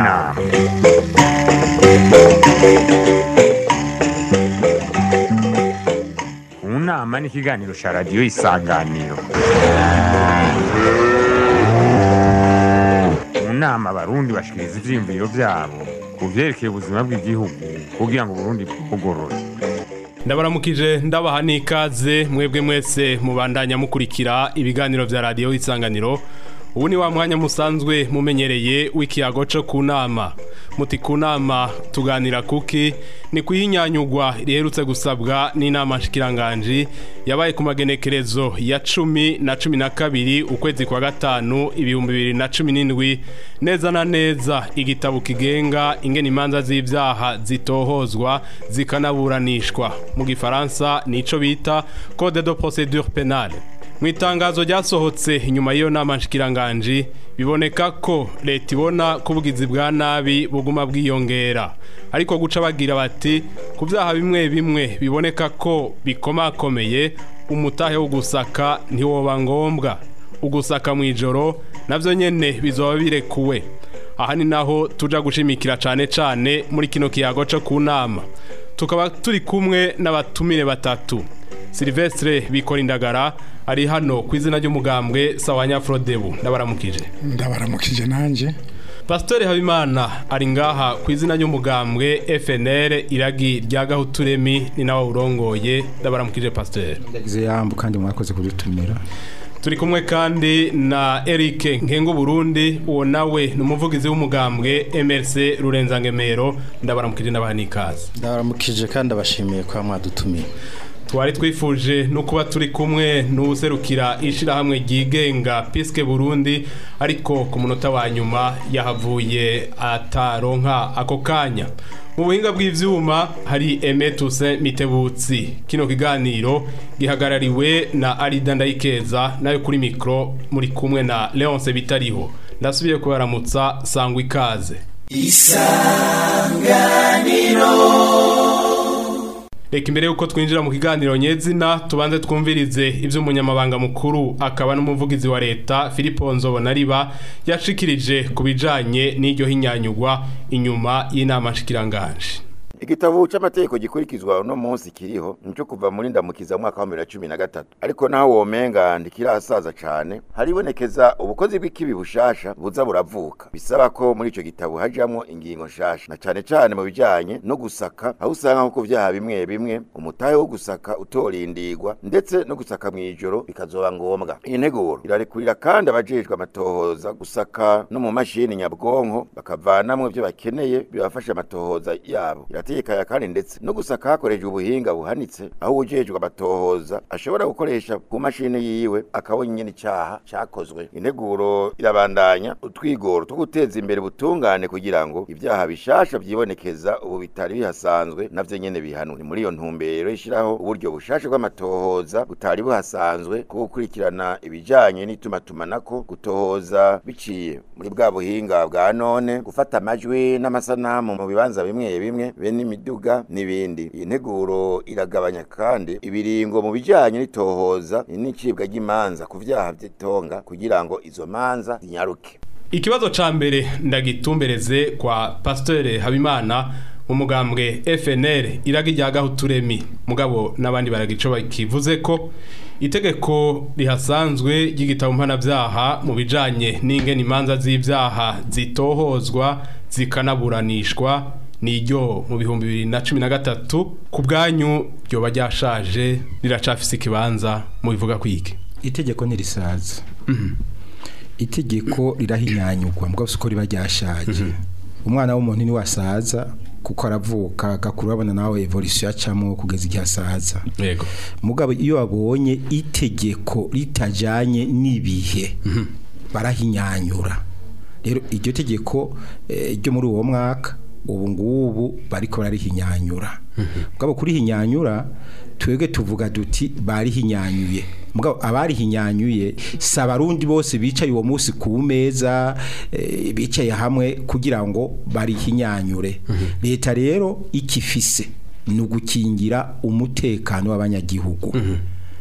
nama mu nama ni ikiganiro cya radiyo isanganiro mu nama abarundi bashikiriza ivyiyumviro vyabo ku vyerekeye ubuzima bw'igihugu kugira ngo uburundi bwugorore ndabaramukije ndabaha n'ikaze mwebwe mwese mubandanya mukurikira ibiganiro vya radiyo isanganiro ubu ni wa mwanya musanzwe mumenyereye w'ikiyago co ku nama muti ku nama tuganira kuki ni kuhinyanyugwa riherutse gusabwa n'inama nshikiranganji yabaye ku magenekerezo ya cumi na cumi na kabiri ukwezi kwa gatanu ibihumbi bibiri na cumi n'indwi neza na neza igitabo kigenga ingene imanza z'ivyaha zitohozwa zikanaburanishwa mu gifaransa nico bita code de procedure penale mu itangazo ryasohotse inyuma y'iyo nama nshikiranganji biboneka ko leta ibona ko ubugizi bwa nabi buguma bwiyongera ariko guca bagira bati ku byaha bimwe bimwe biboneka ko bikomakomeye umutahe wo gusaka ntiwoba ngombwa ugusaka mu ijoro nabyo nyine bizoba birekuwe aha ni naho tuja gushimikira cyane cyane muri kino kiyago cyo ku nama tukaba turi kumwe n'abatumire batatu silvestre bikora indagara ari hano ku izina ry'umugambwe sawanya frodebu ndabaramukije ndabaramukije nanjye pasiteri habimana ari ngaha ku izina ry'umugambwe fnr iragi rya gahuturemi ni nawe urongoye ndabaramukije pasiteri ndagize yambu kandi mwakoze kudutumira turi kumwe kandi na Eric Nkengo Burundi uwo nawe ni umuvugizi w'umugambwe MRC Rurenza-Ngemero ndabaramukije n'abanikazi ndabaramukije kandi abashimiye kwa mwadutumiye twari twifuje no kuba turi kumwe n'userukira ishirahamwe ryigenga Piske Burundi ariko ku munota wa nyuma yahavuye ataronka ako kanya mu buhinga bw'ivyuma hari Emetuse Mitebutsi kino kiganiro gihagarariwe na Arida Ndayikeza nayo kuri mikro muri kumwe na Leonce Bitariho ndasubiye kubaramutsa sangwa ikaze Reka imbere yuko twinjira mu kiganiro nyezina tubanze twumvirize ivyo umunyamabanga mukuru akaba n'umuvugizi wa leta Filipo Nzobonariba yashikirije ku bijanye n'iryo hinyanyugwa inyuma y'inama nshikiranganje. igitabo cy'amategeko gikurikizwa uno munsi kiriho nico kuva muri ndamukiza mu mwaka wa 2013 ariko naho womenga ndikirasaza cane haribonekeza ubukozi bw'ikibi bushasha buza buravuka bisaba ko muri ico gitabo hajamwo ingingo nshasha na cane cane mu bijanye no gusaka aho usanga nko ku vyaha bimwe bimwe umutahe wo gusaka utorindirwa ndetse no gusaka mw'ijoro bikazoba ngombwa iyi nteguro irarekurira kandi abajejwe amatohoza gusaka no mu mashini nyabwonko bakavanamwo ivyo bakeneye bibafasha amatohoza yabo irategekanya kandi ndetse no gusaka hakoreshejwe ubuhinga buhanitse aho ujejwe amatohoza ashobora gukoresha ku mashini yiwe akabona nyene icaha cakozwe integuro irabandanya utwigoro two guteza imbere ubutungane kugira ngo ivyaha bishasha vyibonekeza ubu bitari bihasanzwe navyo nyene bihanwe ni muri iyo ntumbero ishiraho uburyo bushasha bw'amatohoza butari buhasanzwe bwo gukurikirana ibijanye n'itumatumanako gutohoza biciye muri bwa buhinga bwa none gufata amajwi n'amasanamu mu bibanza bimwe bimwe be n'imiduga n'ibindi iyi nteguro iragabanya kandi ibiringo mu bijanye n'itohoza n'icibwa ry'imanza ku vyaha vy'itonga kugira ngo izo manza zinyaruke Ikibazo ca mbere ndagitumbereze kwa Pasteur Habimana mu mugambwe FNL iragi rya gahuturemi mugabo n'abandi baragico bakivuze ko itegeko rihasanzwe ry'igitabo mpanavyaha mu bijanye n'ingene imanza z'ivyaha zitohozwa zikanaburanishwa niryo mu bihumbi bibiri na cumi na gatatu ku bwanyu ryoba ryashaje riracafise ikibanza mu bivuga kwiki itegeko ntirisaza itegeko rirahinyanyugwa mbwa uko riba ryashaje umwana w'umuntu ni wasaza kuko aravuka agakura abona nawe evolution yacamo kugeza igihe asaza yego mugabo iyo babonye itegeko ritajanye n'ibihe barahinyanyura rero iryo tegeko ryo muri uwo mwaka ubu ngubu bariko bararihinyanyura mugabo kurihinyanyura twebwe tuvuga duti barihinyanyuye mugabo abarihinyanyuye si abarundi bose bicaye uwo munsi ku meza eh, bicaye hamwe kugira ngo barihinyanyure leta rero ikifise ni ugukingira umutekano w'abanyagihugu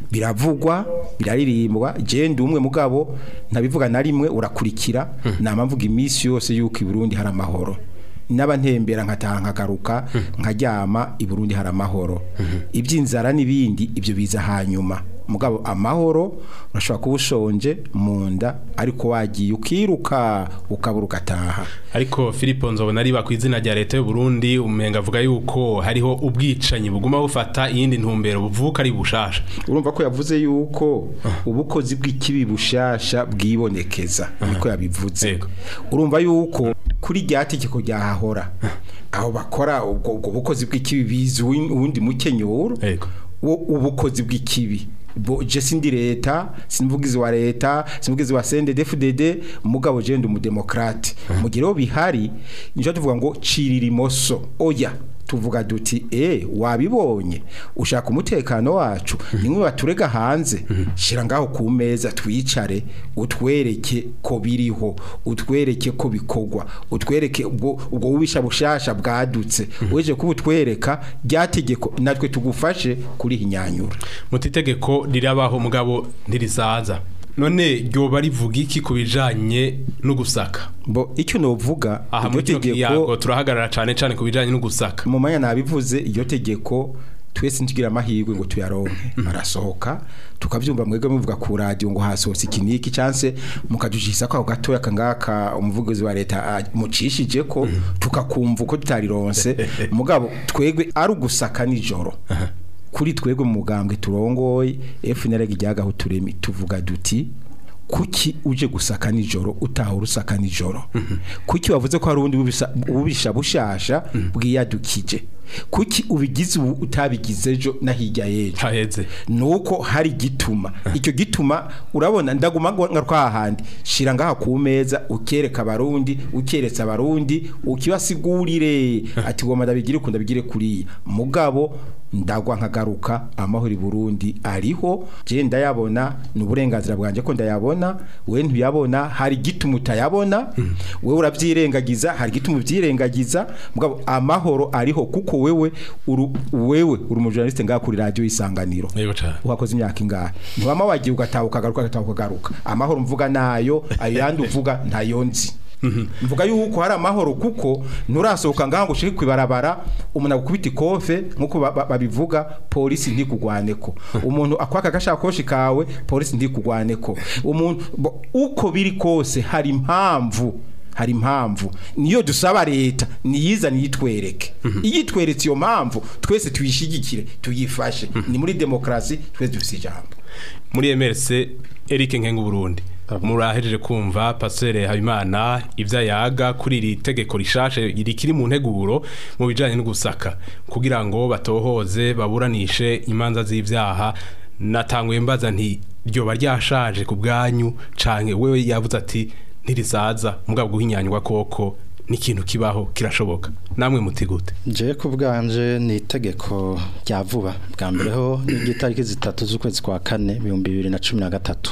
biravugwa biraririmbwa je ndi umwe mugabo ntabivuga na rimwe urakurikira nama mvuga iminsi yose yuko i Burundi hari amahoro naba ntembera nkataha nkagaruka nkaryama i Burundi hari amahoro iby'inzara n'ibindi ibyo biza hanyuma mugabo amahoro urashobora kuba ushonje mu nda ariko wagiye ukiruka ukabura ugataha ariko Philippe nzobona riba ku izina rya leta y'u Burundi umenga avuga yuko hariho ubwicanyi buguma bufata iyindi ntumbero buvuka ari bushasha urumva ko yavuze yuko ubukozi bw'ikibi bushasha bwibonekeza niko yabivuze Yego. urumva yuko kuri rya tegeko ryahahora aho bakora ubwo ubwo bukozi bw'ikibi bizi uwin- uwundi mukenyuro Yego. wo ubukozi bw'ikibi bo je sindi leta simvugizi wa leta simvugizi wa CNDD-FDD mugabo je ndi umudemokrate mu gihe rero bihari nico tuvuga ngo cirira imoso oya tuvuga duti eh wabibonye ushaka umutekano wacu nimwe baturega hanze shira ngaho ku meza twicare utwereke ko biriho utwereke ko bikogwa utwereke ubwo ubwo bubisha bushasha bwadutse weje kubutwereka ryategeko natwe tugufashe kuri hinyanyura muti itegeko rirabaho mugabo ntirisaza none ryoba rivuga iki ku bijanye no gusaka bo icyo novuga aha iryo muri kino kiyago tegeko turahagarara cane cane ku bijanye no gusaka mu manya nabivuze iryo tegeko twese ntugira amahirwe ngo tuyaronke arasohoka tukabyumva mwebwe muvuga ku radio ngo hasohotse ikiniki chance mukajujisa ko ako gatoya kangaka umuvugizi wa leta ah, mucishije ko tukakumva uko tutarironse mugabo twegwe ari ugusaka nijoro kuri twebwe mu mugambwe turongoye FNL ryagaho turemi tuvuga duti kuki uje gusaka nijoro utaha urusaka nijoro kuki wavuze ko hari ubundi bubisha- bubisha bushasha bwiyadukije kuki ubigize ubu utabigize ejo na hirya y'ejo haheze nuko hari gituma icyo gituma urabona ndaguma ngo nka hahandi shira ngaha ku meza ukereka abarundi ukeretse abarundi ukibasigurire ati goma ndabigire ukunda bigire kuriya mugabo ndagwa nkagaruka amahoro i Burundi ariho je ndayabona ni uburenganzira bwanje ko ndayabona we ntuyabona hari gituma utayabona we uravyirengagiza hari gituma uvyirengagiza mugabo amahoro ariho kuko wewe uru, wewe uri umujournaliste ngaha kuri radio isanganiro yego cane uhakoze imyaka ingahe ntiwama wagiye ugataha ukagaruka ugataha ukagaruka amahoro mvuga nayo ayo yandi uvuga ntayo nzi mvuga yuko hari amahoro kuko nturasohoka ngaho ngo ushike kwibarabara umuntu agukubita ikofe nkuko ba- ba- babivuga polisi ntikugwaneko umuntu akwaka agashakoshi kawe polisi ntikugwaneko umuntu bo- uko biri kose hari impamvu hari impamvu niyo dusaba leta niyizane yitwereke iyitweretse iyo mpamvu twese tuyishigikire tuyifashe ni muri demokarasi twese dufite ijambo muri MRC Eric Nkengu Burundi murahejeje kumva Pasteur Habimana ivya yaga kuri iri tegeko rishashe rikiri mu nteguro mu bijanye no gusaka kugira ngo batohoze baburanishe imanza z'ivyaha natanguye mbaza nti ryoba ryashaje ku bwanyu canke wewe yavuze ati ntirisaza mugabo guhinyanywa koko n'ikintu kibaho kirashoboka namwe muti gute je ku bwanje ni itegeko rya vuba bwa mbere ho ni itariki zitatu z'ukwezi kwa kane ibihumbi bibiri na cumi na gatatu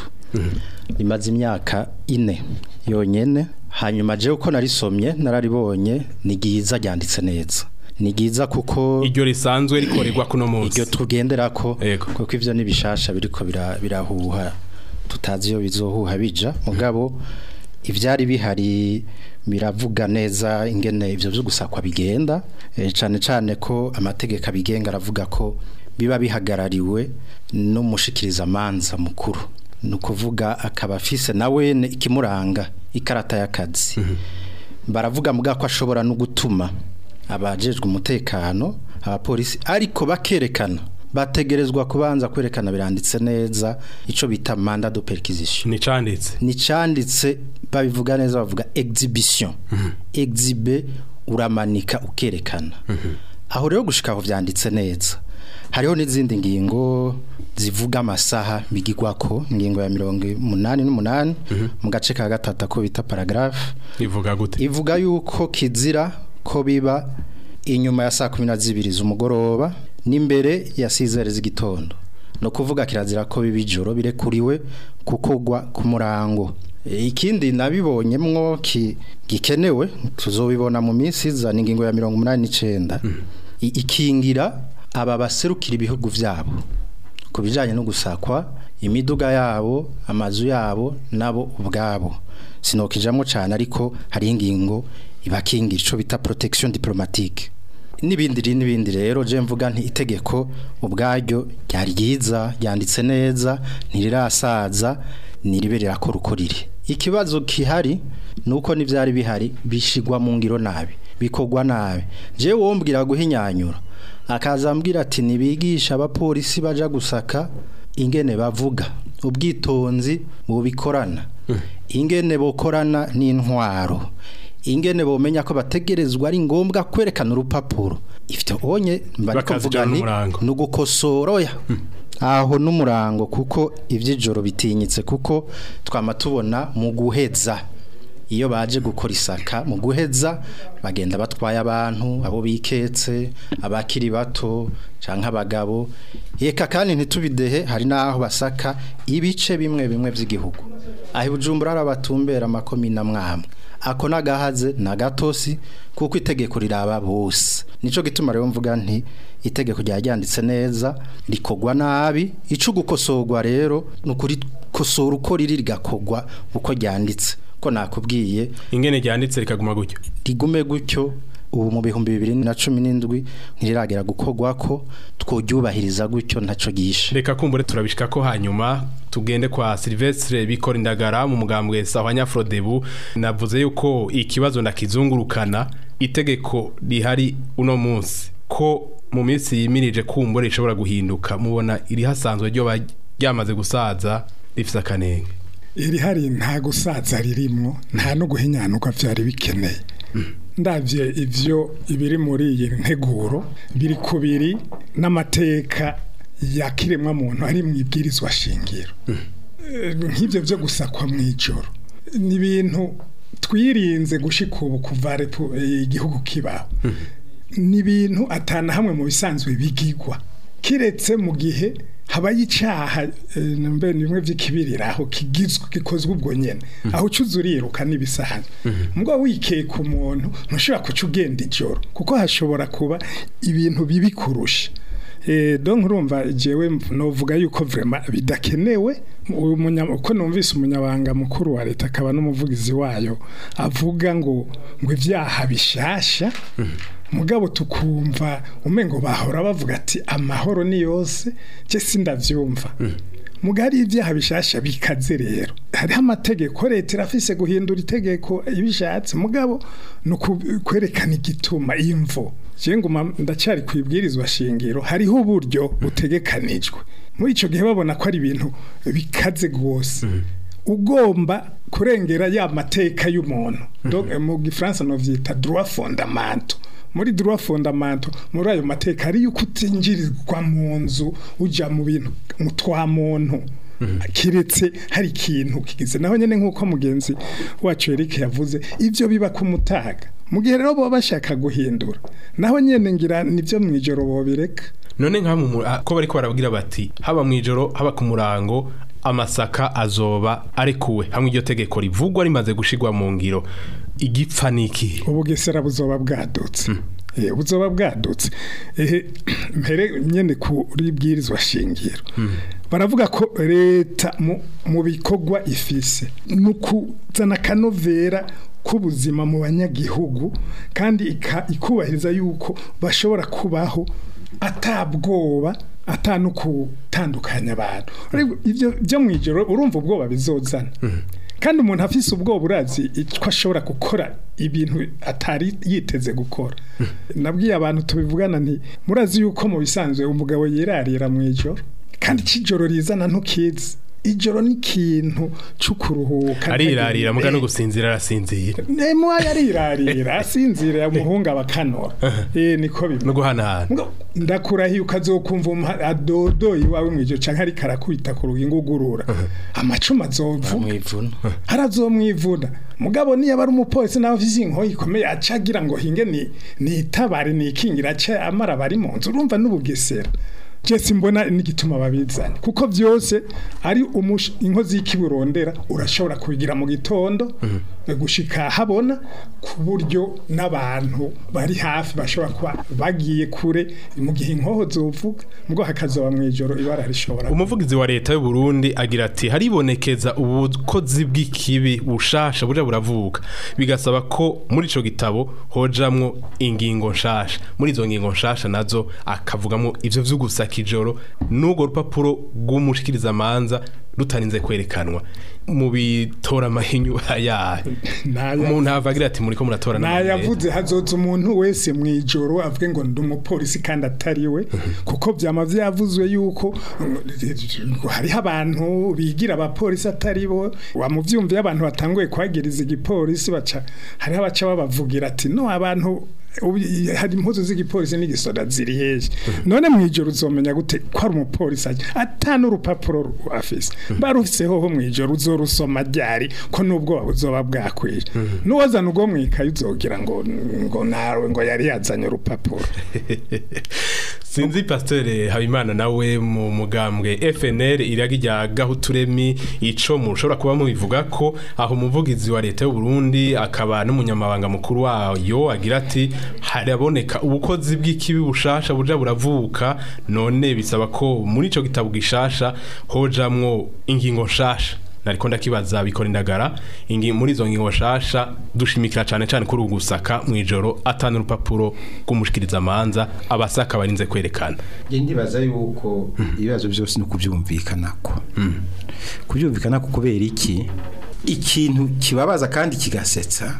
rimaze imyaka ine yonyene hanyuma je uko narisomye nararibonye ni ryiza ryanditse neza ni ryiza kuko iryo risanzwe rikorerwa kuno munsi iryo tugenderako Yego. kuko ivyo nibishasha biriko bira- birahuha tutazi iyo bizohuha bija mugabo ivyari bihari biravuga neza ingene ivyo vyo gusakwa bigenda eh, cane cane ko amategeko abigenga aravuga ko biba bihagarariwe n'umushikiriza amanza mukuru ni ukuvuga akaba afise nawe ikimuranga ikarata y'akazi baravuga mbwa ko ashobora no gutuma abajejwe umutekano abapolisi ariko bakerekana bategerezwa kubanza kwerekana biranditse neza ico bita mandat de perquisition ni canditse ni canditse babivuga neza bavuga exhibition exhibe uramanika ukerekana aho rero gushika aho vyanditse neza hariho n'izindi ngingo zivuga amasaha bigirwako ingingo ya mirongo umunani n'umunani mu gace ka gatatu ko bita paragraphe ivuga gute ivuga yuko kizira ko biba inyuma ya saa kumi na zibiri z'umugoroba n'imbere ya sizere z'igitondo no kuvuga kirazira ko biba ijoro birekuriwe kukogwa ku murango E, ikindi nabibonyemwo ki- gikenewe tuzobibona mu minsi iza ni ingingo ya mirongo umunani n'icenda I- ikingira aba baserukira ibihugu vyabo ku bijyanye no gusakwa imiduga yabo amazu yabo nabo ubwabo sinokijamo cyane ariko hari ingingo ibakingira icyo bita protection diplomatique n'ibindi ri- n'ibindi rero je mvuga nti itegeko ubwaryo ryari ryiza ryanditse neza ntirirasaza niribe rirakora uko riri ikibazo kihari nuko n'ivyari bihari bishigwa mu ngiro nabi bikorwa nabi je wombwira guhinyanyura akaza ambwira ati nibigisha abapolisi baja gusaka ingene bavuga ubwitonzi bubikorana ingene bokorana n'intwaro ingene bomenya ko bategerezwa ari ngombwa kwerekana urupapuro ivyo onye mbariko Bakazijana mvuga ni n'umurango. nugukosora oya aho n'umurango kuko ivy'ijoro bitinyitse kuko twama tubona mu guheza iyo baje gukora isaka mu guheza bagenda batwaye abantu abo biketse abakiri bato canke abagabo eka kandi ntitubidehe hari naho basaka ibice bimwe bimwe vy'igihugu aho Bujumbura hari abatumbera amakomine amwamwe ako nagahaze na gatosi kuko itegeko riraba bose nico gituma rero mvuga nti itegeko ryanditse neza rikogwa nabi ico gukosorwa rero nukuri kosora uko riri rigakogwa uko ryanditse ko nakubwiye ingene ryanditse rikaguma gutyo rigume gutyo ubu mu bihumbi bibiri na cumi n'indwi ntiriragera gukorwa ko tworyubahiriza gutyo ntaco gishe reka kumbure turabishika ko hanyuma tugende kwa Silvestre bikora indagara mu mugambwe sawa nyafrodebu navuze yuko ikibazo ndakizungurukana itegeko rihari uno munsi ko mu minsi yimirije kumbure ishobora guhinduka mubona iri hasanzwe ryo ba- ryamaze gusaza rifise akanenge iri hari nta gusaza ririmo nta no guhinyanuka byari bikeneye ndabye ibyo ibiri muri iyi nteguro biri ku biri n'amateka ya kiremwa muntu ari mu ibwirizwa shingiro Eh, nk'ibyo byo gusakwa mu ijoro ni ibintu twirinze gushika ubu kuva repu- eh, igihugu kibaho ni ibintu atana hamwe mu bisanzwe bigigwa kiretse mu gihe habaye icyaha eh, mbe ni bimwe by'ikibirira aho kigizwe gikozwe ubwo nyene aho ucuza uriruka n'ibisanzwe mbwo wikeka umuntu ntushobora kuca ugenda ijoro kuko hashobora kuba ibintu bibi kurusha Eh, donc urumva jewe novuga yuko vraiment bidakenewe uyu munya- uko numvise umunyabanga mukuru wa leta akaba n'umuvugizi wayo avuga ngo ngo ivyaha bishasha mugabo tukumva umengo bahora bavuga ati amahoro ni yose je sindavyumva mugari ibyaha bishasha bikaze rero hariho amategeko leta irafise guhindura itegeko ibishatse mugabo ni uku- kwerekana igituma imvo je nguma ndacyari kwibwirizwa shingiro hariho uburyo butegekanijwe muri ico gihe babona ko ari ibintu bikaze gose ugomba kurengera ya mateka y'umuntu Donc, mu gifaransa novyita droit fondamental muri droit fondamental muri ayo mateka hari yuko utinjirirwa mu nzu uja mu bintu mu twa muntu kiretse hari ikintu kigize naho nyene nk'uko mugenzi wacu Eric yavuze ivyo biba ku mutaga mu gihe rero baba bashaka guhindura naho nyene ngira nivyo mwijoro bobireka none nka mu mu- ah, ko bariko barabwira bati haba mu ijoro haba ku murango amasaka azoba arekuwe hamwe iryo tegeko rivugwa rimaze gushigwa mu ngiro igipfa niki ubugesera buzoba bwadutse Eh, buzoba bwadutse ehe mpere nyene kuri bwirizwa shingiro baravuga ko leta mu- mu bikorwa ifise nukuzana kanovera k'ubuzima mu banyagihugu kandi ika- ikubahiriza yuko bashobora kubaho atabwoba ata no gutandukanya abantu Ariko ivyo byo mu ijoro urumva ubwoba bizozana kandi umuntu afise ubwoba urazi ko ashobora gukora ibintu atari yiteze gukora nabwiye abantu tubivugana nti murazi yuko mu bisanzwe umugabo yirarira mu ijoro kandi cijoro rizana ntukizi ijoro ni ikintu cyo kuruhuka arirarira muga no gusinzira arasinzira nemo yarirarira asinzira yamuhunga bakanora eh niko bimwe no guhanahana Ngo, ndakurahiye ukazokumva umuha- adodoye iwawe mwijoro canke ariko arakubita ku rugingo ugurura amacuma azovuna mwivuna harazomwivuna mugabo niyo ari umupolisi nawe afise inkoyi ikomeye aca agira ngo hinge ni nitabare nikingira aca amara bari mu nzu urumva n'ubugesera je simbona n'igituma babizanye kuko byose ari umush- inkozi y'ikiburondera urashobora kubigira mu gitondo gushika habona ku buryo n'abantu bari hafi bashobora kuba bagiye kure mu gihe inkoho zovuga mbwo hakazoba mu ijoro ibara rishobora umuvugizi wa leta y'u Burundi agira ati haribonekeza ubukozi bw'ikibi bushasha burya buravuka bigasaba ko muri ico gitabo hojamwo ingingo nshasha muri izo ngingo nshasha nazo akavugamo ivyo vyo gusaka ijoro n'urwo rupapuro rw'umushikiriza manza rutarinze kwerekanwa mu bitora amahinyu ayahe Naya- umuntu hava agira ati muriko muratora n'amahinyu nayavuze hazoza umuntu wese mu ijoro avuge ngo ndi umupolisi kandi atari we kuko byama vyavuzwe yuko mm, hariho abantu bigira abapolisi atari bo wamuvyumviye abantu batanguye kwagiriza igipolisi baca hariho abaca babavugira ati no abantu ubu- hari impuzu z'igipolisi n'igisoda ziri hehe none mu ijoro uzomenya gute ko ari umupolisi aje ata n'urupapuro afise barufiseho ho mu ijoro uzorusoma ryari ko n'ubwoba buzoba bwakwije n'uwazana ubwo mu ikayi uzogira ngo ngo nawe ngo yari yazanye urupapuro sinzi pasiteri habimana nawe mu mugambwe fnr iraga rya gahuturemi ico mushobora kuba mubivuga ko aho umuvugizi wa leta y'u Burundi akaba n'umunyamabanga mukuru wayo agira ati haraboneka ubukozi bw'ikibi bushasha buja buravuka none bisaba ko muri ico gitabo gishasha hojamwo ingingo nshasha nariko ndakibaza bikora indagara ingi muri izo ngingo nshasha dushimikira cane cane kuri ugusaka mwijoro atana urupapuro rw'umushikiriza manza abasaka barinze kwerekana nge ndibaza yuko ibibazo byose ni ukubyumvikanako kubyumvikanako kubera iki ikintu kibabaza kandi kigasetsa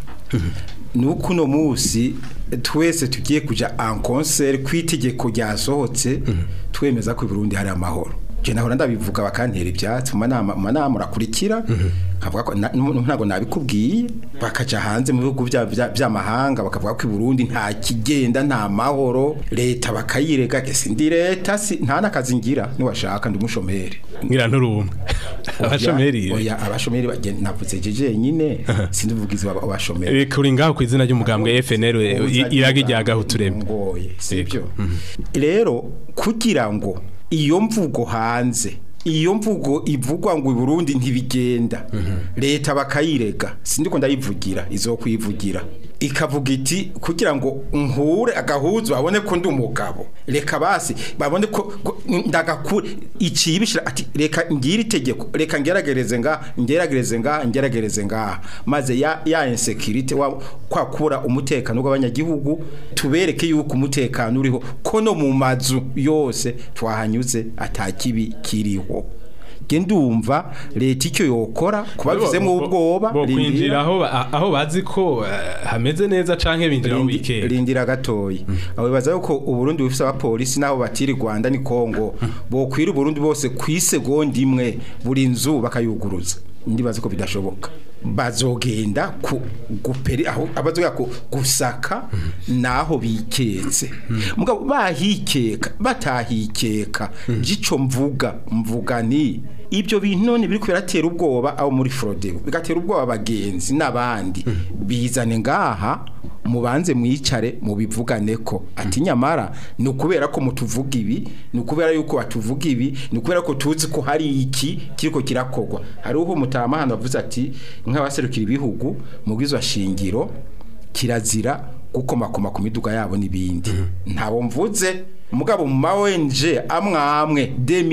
ni uko uno munsi twese tugiye kujya en concert ku itegeko ryasohotse twemeza ko i Burundi hari amahoro je nahora ndabivuga bakantera ibyatsi mu manama mu manama murakurikira nkavuga ko na- nu- ntabwo nabikubwiye bakaja hanze mu bihugu bya- bya- by'amahanga bakavuga ko i Burundi nta kigenda nta mahoro leta bakayirega gese ndi leta si nta nakazi ngira niwashaka ndi umushomeri ngira nturumwe abashomeri oya abashomeri bagenda navuze jeje nyine sindivugizi w'abashomeri Eh, kuri ngaho ku izina ry'umugambwe FNL i- iraga rya gahuturemi ngoye sibyo rero kugira ngo iyo mvugo hanze iyo mvugo ivugwa ngo i Burundi ntibigenda leta bakayirega sindiko ndayivugira izokwivugira ikavuga iti kugira ngo nhure agahuzu babone ko ndi umugabo reka basi babone ko ko ndagakure icibishira ati reka ngira itegeko reka ngeragereze nga ngeragereze nga ngeragereze nga maze ya ya insecurity wa kwakura umutekano w'abanyagihugu tubereke yuko umutekano uriho ko no mu mazu yose twahanyuze atakibi kiriho ge ndumva leta icyo yokora kubavizemo ubwoba bo rindira- kwinjira aho ba- aho bazi ko eh, hameze neza canke binjira mu Rindi- weekend rindira gatoyi abo bibaza yuko uburundi bufise abapolisi n'aho batiri rwanda ni kongo bokwira uburundi bose ku isegonda imwe buri nzu bakayuguruza ndibaza ko bidashoboka bazogenda ku guperi aho abazogera ku gusaka naho biketse mugabo bahikeka batahikeka gico mvuga mvuga ni ibyo bintu none biri kubiratera ubwoba abo muri Frodeo bigatera ubwoba abagenzi n'abandi bizane ngaha mubanze mwicare mubivugane ko ati nyamara ni ukubera ko mutuvuga ibi ni ukubera yuko batuvuga ibi ni ukubera ko tuzi ko hari iki kiriko kirakogwa hari uho mutamahano bavuze ati nk'abaserukira ibihugu mu bwizwa shingiro kirazira gukomakoma ku miduga yabo n'ibindi ntabo mvuze mugabo mu ma ONG amwe amwe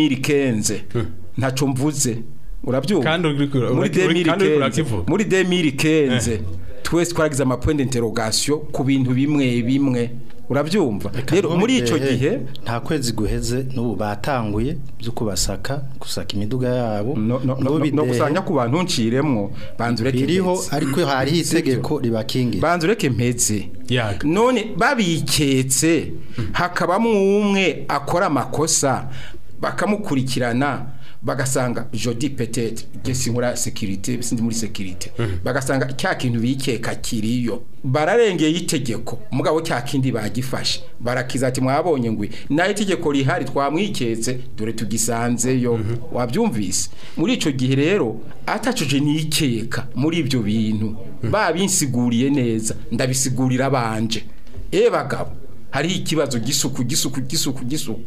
2015 ntaco mvuze urabyumva Kandi uriko- muri uriko- kandi uriko 2015 urakivuga. muri 2015 twese twaragize ama point d'interrogation ku bintu bimwe bimwe urabyumva rero muri ico gihe nta kwezi guheze n'ubu batanguye byo kubasaka gusaka imiduga yabo no, no, no, no, N'ubidehe no gusanya ku bantu nciremwo banze ureke biriho mpeze. ariko hariho itegeko ribakingira banze ureke mpeze yaga none babiketse hakabamo umwe akora amakosa bakamukurikirana bagasanga jodi petete gesi nkora security sindi muri security bagasanga cya kintu bikeka kiriyo bararengeye itegeko mugabo cya kindi bagifashe barakiza ati mwabonye ngwi nayo itegeko rihari twamwiketse dore tugisanzeyo wabyumvise muri ico gihe rero atacuje nikeka muri ibyo bintu babinsiguriye neza ndabisigurira banje eh bagabo hariho ikibazo gisuku gisuku gisuku gisuku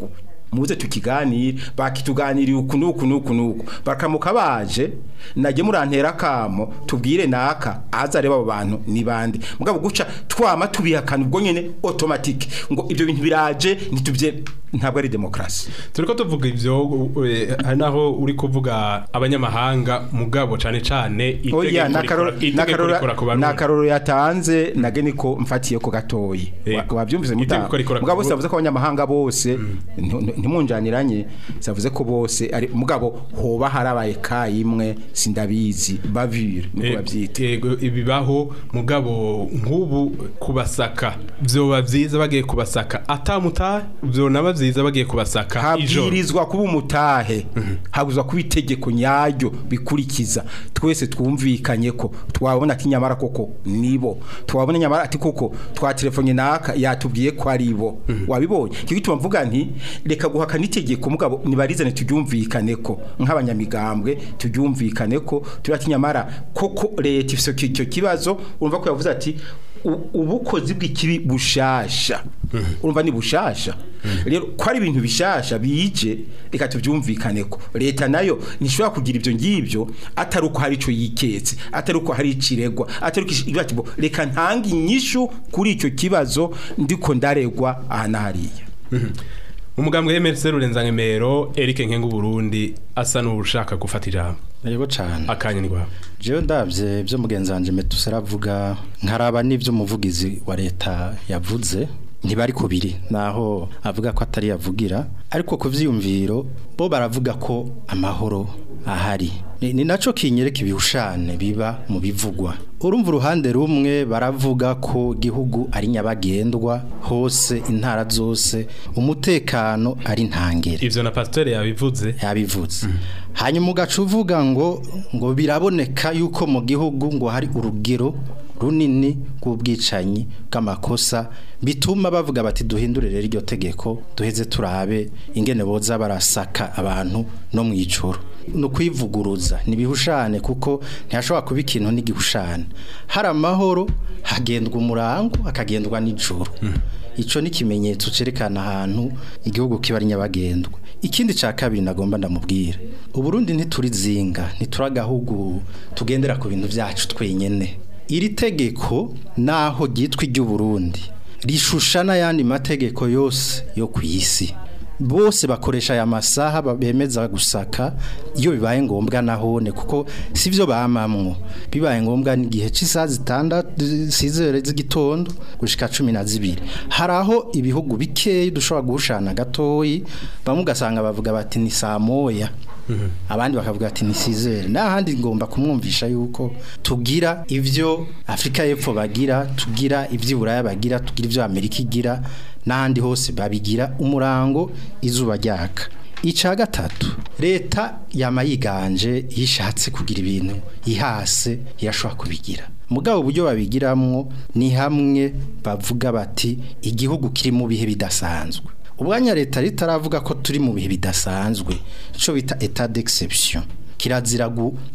muze tukiganire bakituganiriye uku nuku nuku nuku bakamuka baje najye murantera kamo tubwire naka aza reba abo bantu ni bande mugabo guca twama tubihakana ubwo nyene automatique ngo ibyo bintu biraje ntitubye ntabwo ari demokrasi turiko tuvuga ivyo eh, hari naho uri kuvuga abanyamahanga mugabo cane cane oya itegeko rikora- itegeko rikora ku barundi. nakaroro yatanze nage niko mfatiye ko gatoyi Yego. Wa- wabyumvise muta Itegeko rikora ku mugabo bose Burundi. yavuze ko abanyamahanga bose ntu- ntu- ntimunjaniranye yavuze ko bose ari mugabo hoba harabaye ka imwe sindabizi bavire niko Eh, bavyita yego ibibaho mugabo nk'ubu kubasaka vyoba vyiza bagiye kubasaka atamuta vyonaba vyiza bagiye kubasaka ijoro habwirizwa kuba umutahe habwirizwa kuba itegeko nyaryo bikurikiza twese twumvikanye ko twabona ati nyamara koko nibo twabona nyamara ati koko twa telefone naka yatubwiye ko ari bo wabibonye cyo gituma mvuga nti reka guhakana itegeko mugabo nibarizane turyumvikane ko nk'abanyamigambwe turyumvikane ko turi ati nyamara koko leta ifise icyo kibazo urumva ko yavuze ati u- ubukozi bw'ikibi bushasha urumva ni bushasha rero ko ari ibintu bishasha bije reka tubyumvikane ko leta nayo ntishobora kugira ibyo ngibyo atari uko hari icyo yiketse atari uko hari ikiregwa atari uko ish- ati bo, reka ntange inyishu kuri icyo kibazo ndiko ndaregwa aha na hariya umugambwe w'emerse rurenzangemero Eric Nkengu Burundi asa n'ushaka gufata ijambo yego cyane akanya ni rwawe jewe ndabye byo mugenzi wanje metusera avuga nkaraba n'ibyo umuvugizi wa leta yavuze ntibari kubiri naho avuga ko atari yavugira ariko ku vyiyumviro bo baravuga ko amahoro ahari ni, ni naco kinyereka ibihushane biba mu bivugwa urumva uruhande rumwe baravuga ko igihugu ari nyabagendwa hose intara zose umutekano ari ntangere ivyo na pasteur yabivuze yabivuze hanyuma ugaca uvuga ngo ngo biraboneka yuko mu gihugu ngo hari urugero runini rw'ubwicanyi bw'amakosa bituma bavuga bati duhindure rero iryo tegeko duheze turabe ingene boza barasaka abantu no mu icoro ni ukwivuguruza ni ibihushane kuko ntihashobora kuba ikintu n'igihushane hari amahoro hagendwa umurango hakagendwa n'ijoro icyo ni ikimenyetso cyerekana ahantu igihugu kiba ari nyabagendwa ikindi cya kabiri nagomba ndamubwira uburundi ntiturizinga ntituragahugu tugendera ku bintu byacu twenyine iri tegeko naho ryitwa iry'uburundi rishusha n'ayandi mategeko yose yo ku isi bose bakoresha aya masaha bemeza gusaka iyo bibaye ngombwa nahone kuko si byo bamamwo bibaye ngombwa n'igihe cy'isaha zitandatu sizere z'igitondo gushika cumi na zibiri hari aho ibihugu bikeyi dushobora guhushana gatoyi bamwe ugasanga bavuga bati ni saa moya abandi bakavuga ati ni sizere n'ahandi ngomba kumwumvisha yuko tugira ibyo afurika y'epfo bagira tugira iby'iburaya bagira tugira ibyo amerika igira n'ahandi hose babigira umurango izuba ryaka icya gatatu leta yama yiganje yishatse kugira ibintu ihase irashobora kubigira mugabo uburyo babigiramwo ni hamwe bavuga bati igihugu kiri mu bihe bidasanzwe ubwanya leta ritaravuga ko turi mu bihe bidasanzwe icyo bita etat d'exception kirazira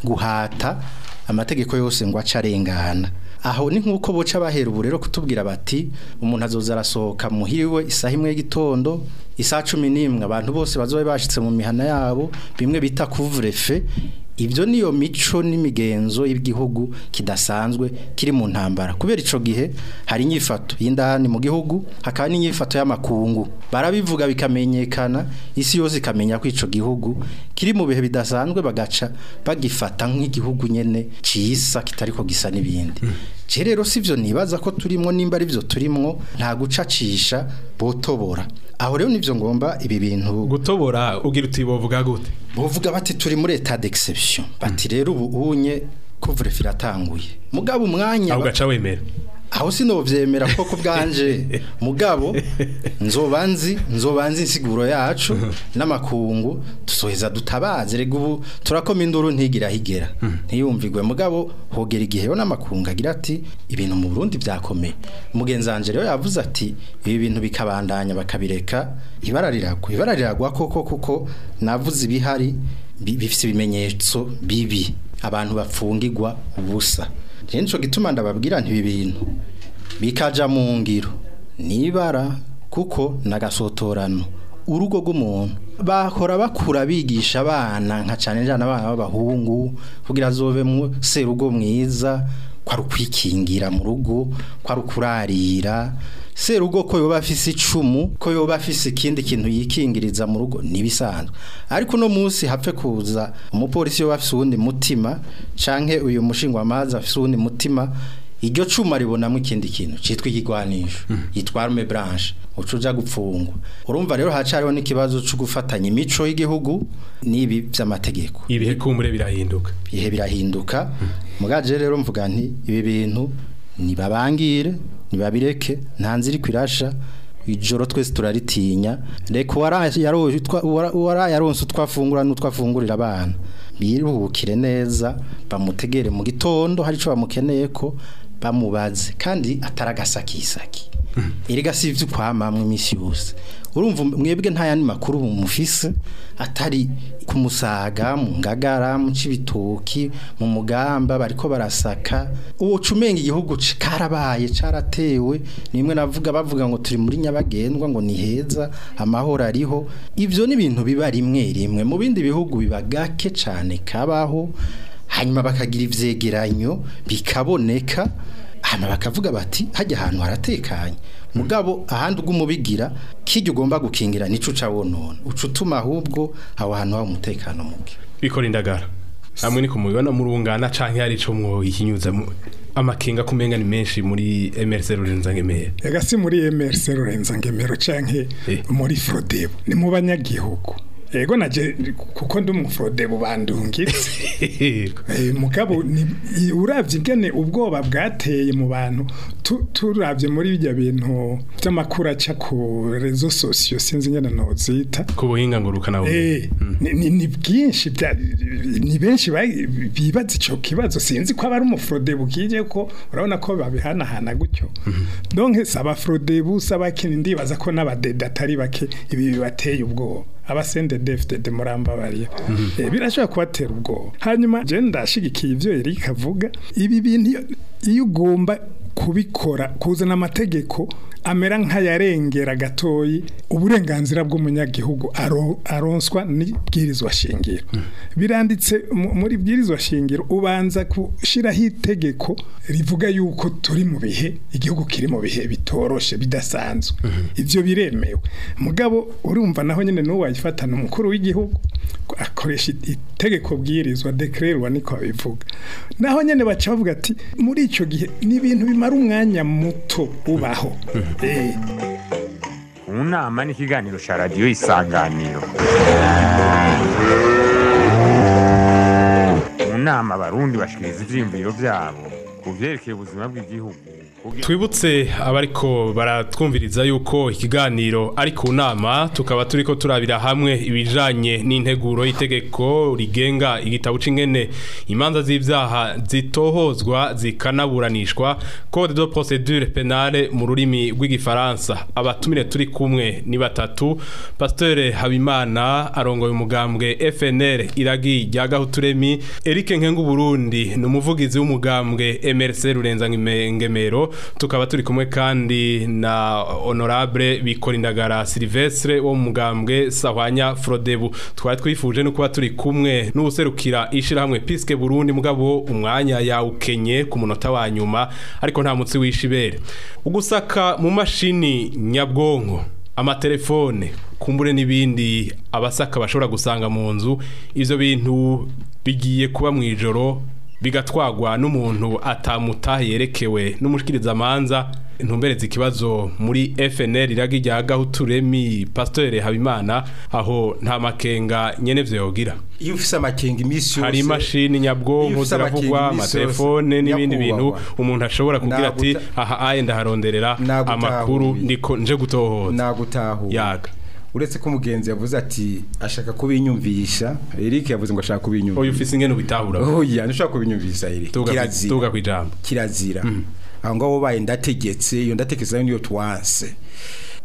guhata amategeko yose ngo ace arengana aho ni nk'uko boca bahera ubu rero kutubwira bati umuntu azoza arasohoka muhiriwe isaha imwe y'igitondo isaha cumi n'imwe abantu bose bazobe bashyitse mu mihana yabo bimwe bita kuvurefe ibyo niyo mico n'imigenzo y'igihugu kidasanzwe kiri mu ntambara kubera icyo gihe hari inyifato y'indani mu gihugu hakaba n'inyifato y'amakungu barabivuga bikamenyekana isi yose ikamenya ko icyo gihugu kiri mu bihe bidasanzwe bagaca bagifata nk'igihugu nyine cisa kitari ko gisa n'ibindi rero si byo nibaza ko turimo nimba ari byo turimo nta gucacisha botobora aho rero nibyo ngomba ibi bintu gutobora ugira uti bovuga gute bovuga bati turi muri etat d'exception bati rero ubu unye kuvure firatanguye mugabo umwanya aho gaca wemera aho sinovyemera ko kubganje mugabo nzobanzi nzobanzi insiguro yacu n'amakungu tusoheza dutabaze rega ubu turakoma induru ntigira higera ntiyumvigwe mugabo hogera igihe yo n'amakungu agira ati ibintu mu Burundi byakomeye mugenzi wanje rero yavuze ati ibi bintu bikabandanya bakabireka ibara riragwa ibara riragwa koko kuko navuze ibihari bifite ibimenyetso bibi abantu bapfungirwa ubusa rero nicyo gituma ndababwira ntibi bintu bikaja mu ngiro nibara kuko nagasotorano urugo rw'umuntu bahora bakura bigisha abana nka cyane cyane abana b'abahungu kugira azove mu serugo mwiza kwari ukwikingira mu rugo kwari ukurarira serugo ko yoba afise icumu ko yoba afise ikindi kintu yikingiriza mu rugo nibisanzwe ariko no munsi hapfe kuza umupolisi yoba afise uwundi mutima canke uyu mushingwa amazi afise uwundi mutima iryo cuma ribonamo ikindi kintu cyitwa ikigwanisho yitwa arme blanche uca uja gupfungwa urumva rero hacariho n'ikibazo cyo gufatanya imico y'igihugu n'ibi by'amategeko ibihe kumbure birahinduka ibihe birahinduka mugaje rero mvuga nti ibi bintu nibabangire nibabireke nta nzira kwirasha ijoro twese turaritinya reka uwarayaronse utwafungura n'utwafungurira abana biruhukire neza bamutegere mu gitondo hari icyo bamukeneye ko bamubaze kandi ataragasakisaki erega si ibyo ukwamamwe iminsi yose urumva mwebwe nta yandi makuru mufise atari ku musaga mu ngagara mu cibitoki mu mugamba bariko barasaka uwo cumenga igihugu karabaye caratewe nimwe navuga bavuga ngo turi muri nyabagendwa ngo ni heza amahoro ariho ivyo ni ibintu biba rimwe rimwe mu bindi bihugu biba gake cane kabaho hanyuma bakagira ivyegeranyo bikaboneka hano bakavuga bati hajya ahantu haratekanye mugabo ahandi ugumubigira kijya ugomba gukingira nico uca wonona uca utuma ahubwo aho hantu haba umutekano muke bikora indagara hamwe ni kumubibona murungana canke hari ico mwohinyuza amakenga kumenga ni menshi muri MRC Rurenza Ngemero ega si muri MRC Rurenza Ngemero canke muri Frodebo ni mu banyagihugu ego naje kuko ndi umufrode bubandungitse mugabo uravye ingene ubwoba bwateye mu bantu turavye muri bijya bintu by'amakuru aca ku rezo sosiyo sinzi ingene nozita ku buhinga ngurukana eh ni bwinshi ni benshi bibaza ico kibazo sinzi ko abari umufrode bukije ko urabona ko babihanahana gutyo donc saba frode busaba kindi ndibaza ko n'abadede atari bake ibi bibateye ubwoba abasende defite de muramba bariya birashobora kubatera ubwoba hanyuma je ndashigikiye ivyo Eric avuga ibi bintu iyo ugomba kubikora kuzana amategeko amera nk'ayarengera gatoyi uburenganzira bw'umunyagihugu aronswa n'ibwirizwa shingiro biranditse muri bwirizwa shingiro ubanza gushyiraho itegeko rivuga yuko turi mu bihe igihugu kiri mu bihe bitoroshe bidasanzwe ibyo biremewe mugabo urumva naho nyine n'uwo wayifatana umukuru w'igihugu akoresha itegeko bwirizwa dekererwa niko babivuga naho nyine baca bavuga ati muri icyo gihe ni ibintu bimara umwanya muto ubaho mu nama n'ikiganiro cya radiyo isanganiro mu nama abarundi bashikiriza ivyiyumviro vyabo ku vyerekeye ubuzima bw'igihugu twibutse abariko baratwumviriza yuko ikiganiro ari ku nama tukaba turiko turabira hamwe ibijanye n'integuro y'itegeko rigenga igitabo c'ingene imanza z'ivyaha zitohozwa zikanaburanishwa code de procédure pénale mu rurimi rw'igifaransa abatumire turi kumwe ni batatu pasteur Habimana arongoye umugambwe FNL iragi rya Gahuturemi Eric Nkengu Burundi ni umuvugizi w'umugambwe MRC Rurenza Ngemero tukaba turi kumwe kandi na honorable bikorindagara Silvestre wo mugambwe Sahwanya Frodebu twari twifuje no kuba turi kumwe n'ubuserukira ishirahamwe Piske Burundi mugabo umwanya yawukenye ku munota wa nyuma ariko nta mutsi wishibere ugusaka mu mashini nyabwonko amatelefone kumbure n'ibindi abasaka bashobora gusanga mu nzu ivyo bintu bigiye kuba mu ijoro bigatwagwa n'umuntu atamutaha yerekewe n'umushikiriza amanza ntumbereze ikibazo muri FNL iragi rya Gahuturemi Pasteur Habimana aho nta makenga nyene vyo yogira iyo ufise amakenga imisi yose hari imashini nyabwonko ziravugwa amatelefone n'ibindi bintu umuntu ashobora kugira ati aha aye ndaharonderera amakuru ndiko nje gutohoza nagutahura yaga uretse ko umugenzi yavuze ati ashaka kubinyumvisha Eric yavuze ngo ashaka kubinyumvisha oya ufise ingene ubitahura oya ntushaka kubinyumvisha Eric kirazira tuga kwijambo kirazira aho ngaho baye ndategetse iyo ndategetse niyo twanse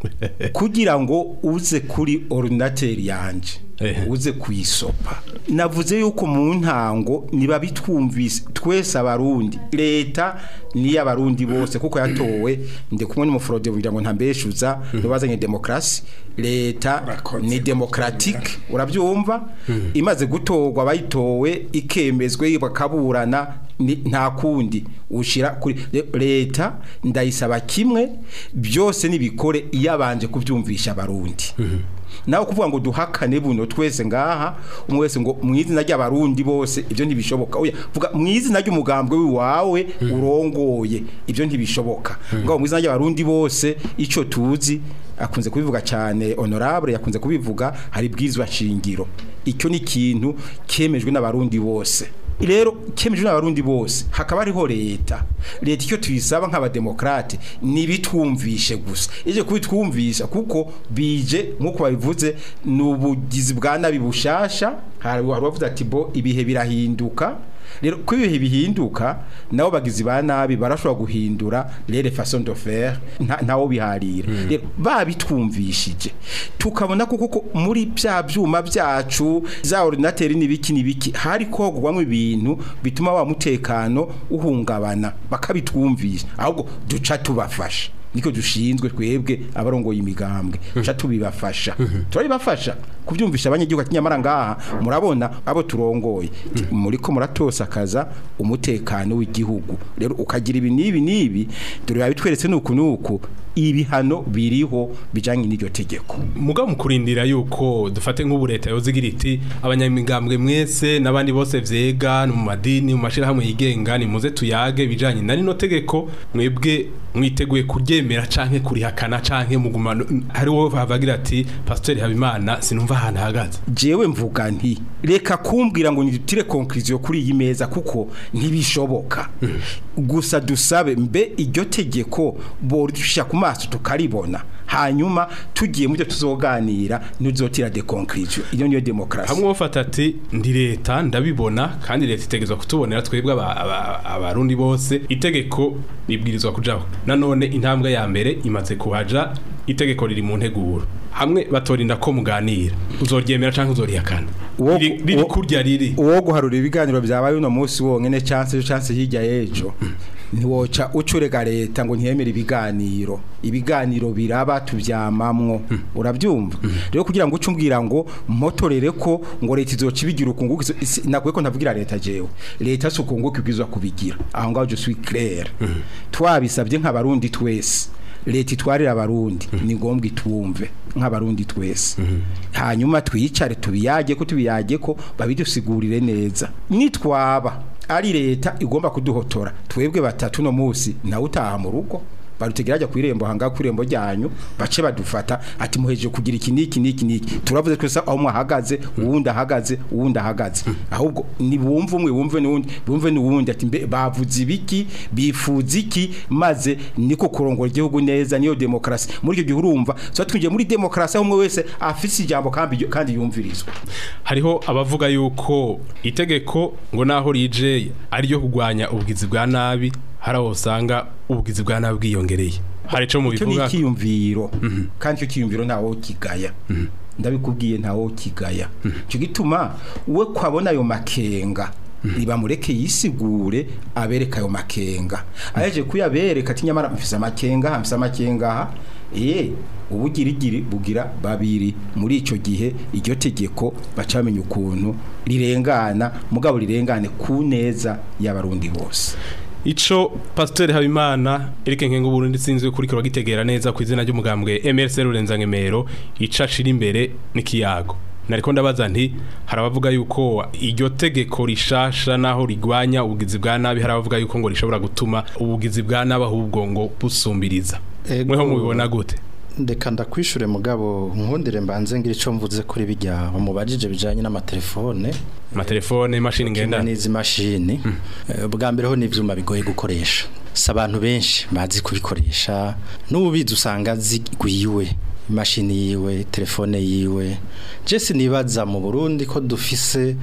kugira ngo uze kuri ordinateur yanje Ehe. uze kuyisopa navuze yuko mu ntango niba bitwumvise twese abarundi leta ni abarundi bose kuko yatowe ndi kumwe n'umufrode kugira ngo ntambeshuza nibazanye demokrasi leta Urakoze. ni democratique urabyumva imaze gutorwa bayitowe ikemezwe bakaburana ni- nta kundi ushira kuri le- leta ndayisaba kimwe byose nibikore iyabanje kubyumvisha abarundi nawe kuvuga ngo duhakane buno twese ngaha umwe wese ngo mu izina ry'abarundi bose ibyo ntibishoboka oya vuga mu izina ry'umugambwe wiwawe urongoye ibyo ntibishoboka ngo mu izina ry'abarundi bose ico tuzi akunze kubivuga cyane honorable yakunze kubivuga hari bwizwa shingiro icyo ni ikintu kemejwe n'abarundi bose rero kemejwe n'abarundi bose hakaba hariho leta leta icyo tuyisaba nk'abademokrate nibitwumvishe gusa ije kubitwumvisha kuko bije nk'uko babivuze ni ubugizi bwa nabi bushasha hari hari bavuze ati bo ibihe birahinduka rero ko ibihe bihinduka nabo bagizi ba nabi barashobora guhindura rere façon de faire nta- ntawo biharira rero babitwumvishije tukabona ko kuko muri bya byuma byacu za ordinateur nibiki nibiki hari kogwamwe ibintu bituma wa mutekano uhungabana bakabitwumvisha ahubwo duca tubafasha niko dushinzwe twebwe abarongoye imigambwe duca tubibafasha turabibafasha kubyumvisha abanyagihugu ati nyamara ngaha murabona abo turongoye muriko muratosakaza umutekano w'igihugu rero ukagira ibi n'ibi n'ibi dore babitweretse nuku nuku ibihano biriho bijanye n'iryo tegeko mugabo mu kurindira yuko dufate nk'ubu leta yozigira iti abanyamigambwe mwese n'abandi bose vyega no mu madini mu mashirahamwe yigenga ni muze tuyage bijanye na rino tegeko mwebwe mwiteguye kuryemera canke kurihakana canke muguma hariho bavugira ati pasteur Habimana sinumva ahantu ahagaze jewe mvuga nti reka kumbwira ngo nitire conclusion kuri iyi meza kuko ntibishoboka gusa dusabe mbe iryo tegeko borusha ku maso tukaribona hanyuma tugiye mu byo tuzoganira ntuzotira de conclusion iyo niyo demokrasi hamwe bafata ati ndi leta ndabibona kandi leta itegezwa kutubonera twebwe aba- aba- abarundi bose itegeko ribwirizwa kujaho nanone intambwe ya mbere imaze kuhaja itegeko riri mu nteguro hamwe batorinda ko muganira uzoryemera canke uzorihakana Uwo- riri riri uwo- kurya riri uwo guharura ibiganiro byabaye uno munsi wonyene chance chance hirya y'ejo ntiwoca ucurega leta ngo ntiyemere ibiganiro ibiganiro biraba tubyamamwo urabyumva rero kugira ngo uce umbwira ngo mpotorere ko ngo leta izoca ibigira ukunguka izo- isi- nakuye ko ntavugira leta jewe leta si ukunguka ibwirizwa kubigira aho ngaho je suis clair twabisabye nk'abarundi twese leta itwarira abarundi ni ngombwa itwumve nk'abarundi twese hanyuma twicare tubiyage ko tubiyage ko babidusigurire neza nitwaba ari leta igomba kuduhotora twebwe batatu no munsi nawe utaha mu rugo barutegera ajya ku irembo hanga ku irembo ryanyu bace badufata ati muhejeje kugira iki niki niki niki turavuze twese aho mwahagaze uwundi ahagaze uwundi ahagaze ahubwo ni bumve umwe bumve n'uwundi bumve n'uwundi ati mbe bavuze ibiki bifuza iki maze niko kurongora igihugu neza niyo demokrasi muri icyo gihe urumva so twinjiye muri demokrasi aho umwe wese afise ijambo kandi kandi yumvirizwa hariho abavuga yuko itegeko ngo naho rije ari ryo kugwanya ubugizi bwa nabi hari aho usanga ubugizi bwa nabi bwiyongereye hari ico icyo ni mubivuga ikiyumviro kandi icyo kiyumviro ntawo kigaya ndabikubwiye ntawo kigaya icyo gituma we kwabona ayo makenga nibamureke yisigure abereka ayo makenga aheje kuyabereka ati nyamara mfise amakenga aha mfise amakenga aha eh ubugirigiri bugira babiri muri ico gihe iryo tegeko baca bamenya ukuntu rirengana mugabo rirengane ku neza y'abarundi bose Ico Pasteur Habimana Eric Nkengo Burundi sinzwe kuri kiro gitegera neza ku izina ry'umugambwe MRC Rurenza Ngemero ica shira imbere n'ikiyago nariko ndabaza nti harabavuga yuko iryo tegeko rishasha naho rigwanya ubugizi bwa nabi harabavuga yuko ngo rishobora gutuma ubugizi bwa nabi ahubwo ngo busumbiriza Ego. mweho mubibona gute ndeka ndakwishure mugabo nkundire mbanze ngira ico mvuze kuri bijya bamubajije bijanye n'amatelefone amatelefone imashini ngendana ngendana n'izi mashini Eh, bwa mbere ho n'ivyuma bigoye gukoresha si abantu benshi bazi kubikoresha n'ubizi usanga zigwiwe imashini yiwe telefone yiwe je sinibaza mu Burundi ko dufise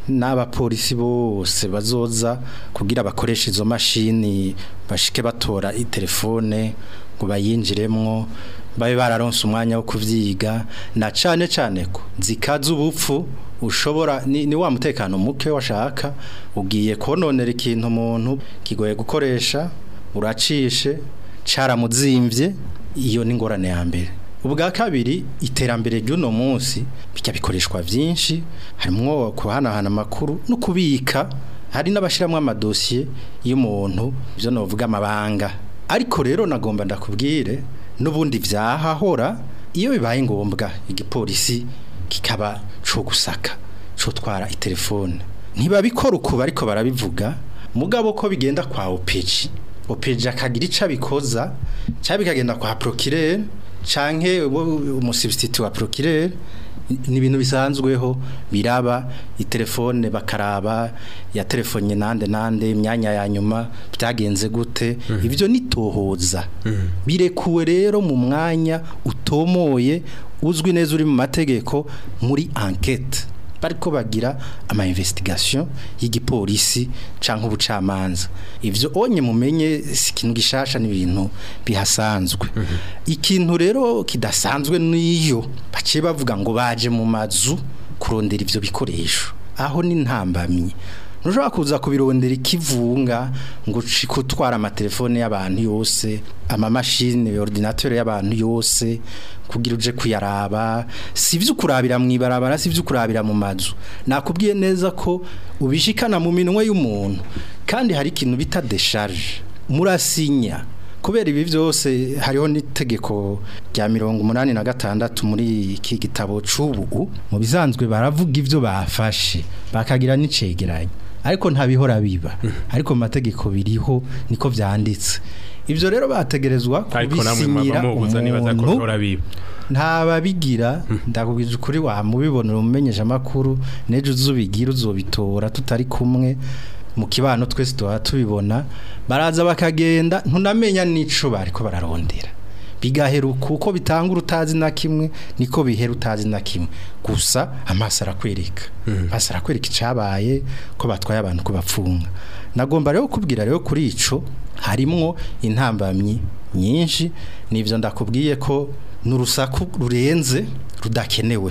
n'abapolisi bose bazoza kugira bakoreshe izo mashini bashike batora itelefone ngo bayinjiremwo babe bararonse umwanya wo kuvyiga na cane cane ko zikaza ubupfu ushobora ni, ni wa mutekano muke washaka ugiye kononera ikintu umuntu kigoye gukoresha uracishe caramuzimvye iyo ni ngorane ya mbere ubwa kabiri iterambere ry'uno munsi bijya bikoreshwa byinshi harimo kuhanahana amakuru no kubika hari n'abashyiramo amadosiye y'umuntu ibyo navuga amabanga ariko rero nagomba ndakubwire n'ubundi byahahora iyo bibaye ngombwa igipolisi kikaba cyo gusaka cyo twara itelefone ntibabikora uku ariko barabivuga mugabo ko bigenda kwa opeji opeji akagira icyo abikoza cyangwa bikagenda kwa procureur canke umusubstitute wa procureur ni ibintu bisanzweho biraba itelefone bakaraba ya telefone nande nande imyanya ya nyuma byagenze gute ibyo nitohoza birekuwe rero mu mwanya utomoye uzwi neza uri mu mategeko muri enquête bariko bagira ama investigation y'igipolisi canke ubucamanza ivyo onye mumenye sikintu gishasha n'ibintu bihasanzwe ikintu rero kidasanzwe niyo baciye bavuga ngo baje mu mazu kurondera ivyo bikoresho aho ni ntambamye ntushobora kuza kubirondera ikivunga ngo kutwara amatelefone y'abantu yose amamashini ordinateur y'abantu yose kugira uje kuyaraba si ibyo kurabira mu ibarabara si ibyo kurabira mu mazu nakubwiye neza ko ubishikana mu minwe y'umuntu kandi hari ikintu bita desharge murasinya kubera ibi byose hariho n'itegeko rya mirongo umunani na gatandatu muri iki gitabo c'ubu mu bisanzwe baravuga ibyo bafashe bakagira n'icegeranyo ariko ntabihora biba ariko mu mategeko biriho niko byanditse ibyo rero bategerezwa ariko namwe kubisinyira mwaba mubuza nibaza ko umuntu bihora biba ntababigira ndakubwije ukuri wamubibonera umumenyesha amakuru n'ejo uzubigira uzobitora tutari kumwe mu kibano twese tuba tubibona baraza bakagenda ntunamenya n'ico bariko bararondera bigaheruka uko bitanga utazi na kimwe niko bihera utazi na kimwe gusa amaso arakwereka amaso arakwereka icabaye ko batwaye abantu ko bapfunga nagomba rero kubwira rero kuri ico harimwo intambamyi nyinshi nivyo ndakubwiye ko n'urusaku rurenze rudakenewe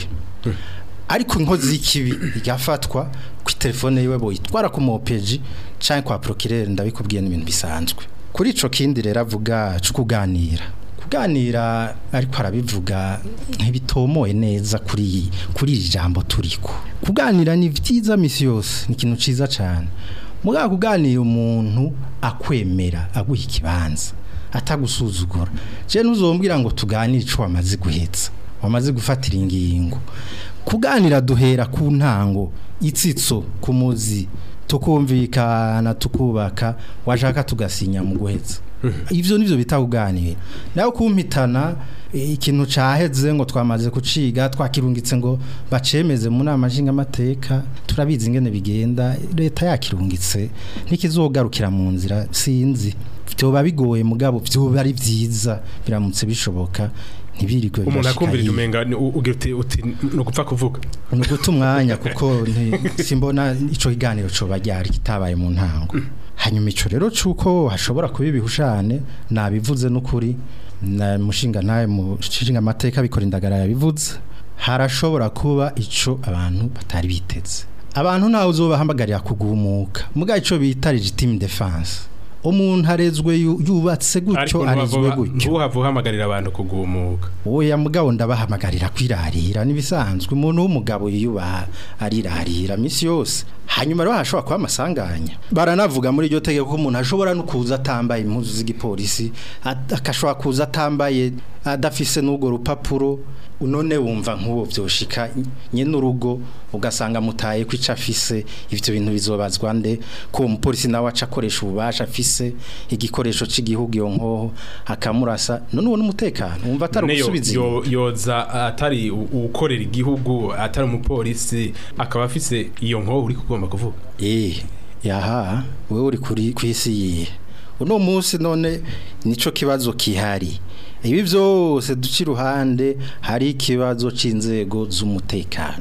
ariko inkozi y'ikibi igafatwa ku telefone yiwe boyitwara ku mopeji canke kwa procureur ndabikubwiye n'ibintu bisanzwe kuri ico kindi rero avuga cyo kuganira kuganira ariko arabivuga ntibitomoye neza kuri kuri iri jambo turiko kuganira ni vyiza misi yose ni ikintu ciza cane mugabo kuganira umuntu akwemera aguha ikibanza atagusuzugura je nuzombwira ngo tuganire ico wamaze guhetsa wamaze gufatira ingingo kuganira duhera ku ntango itsitso ku muzi tukumvikana tukubaka washaka tugasinya mu guhetsa ivyo nivyo bita kuganira nayo kumpitana eh, ikintu caheze ngo twamaze kuciga twakirungitse ngo bacemeze mu nama nshingamateka turabizi ingene bigenda leta yakirungitse ntikizogarukira mu nzira sinzi vyoba bigoye mugabo vyoba ari vyiza biramutse bishoboka ntibirirwe umuntu birashika akumvirije hirya. umenga ni- u- ugira uti uti ni ugupfa kuvuga ni uguta umwanya kuko nti- simbona ico kiganiro coba ryari kitabaye mu ntango hanyuma ico rero cuko hashobora kuba ibihushane nabivuze n'ukuri na mushinga ntaye mu nshinga amateka bikora indagara yabivuze harashobora kuba ico abantu batari biteze abantu ntawe uzobahamagarira kugumuka muga ico bita legitime defense umuntu arezwe yu- yubatse gutyo ariko arezwe gutyo ntuhava uhamagarira abantu kugumuka Oya mugabo ndabahamagarira kwirarira nibisanzwe umuntu w'umugabo yiyubaha arirarira misi yose hanyuma rero hashobora kuba amasanganya baranavuga muri iryo tegeko ko umuntu ashobora no kuza atambaye impuzu z'igipolisi at- akashobora kuza atambaye adafise n'urwo rupapuro none wumva nk'uwo byoshika nyene urugo ugasanga mutaye ko ico afise ivyo bintu bizobazwa nde ko uwo mupolisi nawe aca akoresha ububasha afise igikoresho c'igihugu iyo nkoho akamurasa none uwo n'umutekano wumva atari None yo- ugusubiza yo- yoza atari u- uwukorera igihugu atari umupolisi akaba afise iyo nkoho uri kugomba kuvuga Eh, yaha wewe uri kuri kwisi yihe uno munsi none nico kibazo kihari ibi byose duci ruhande hari ikibazo c'inzego z'umutekano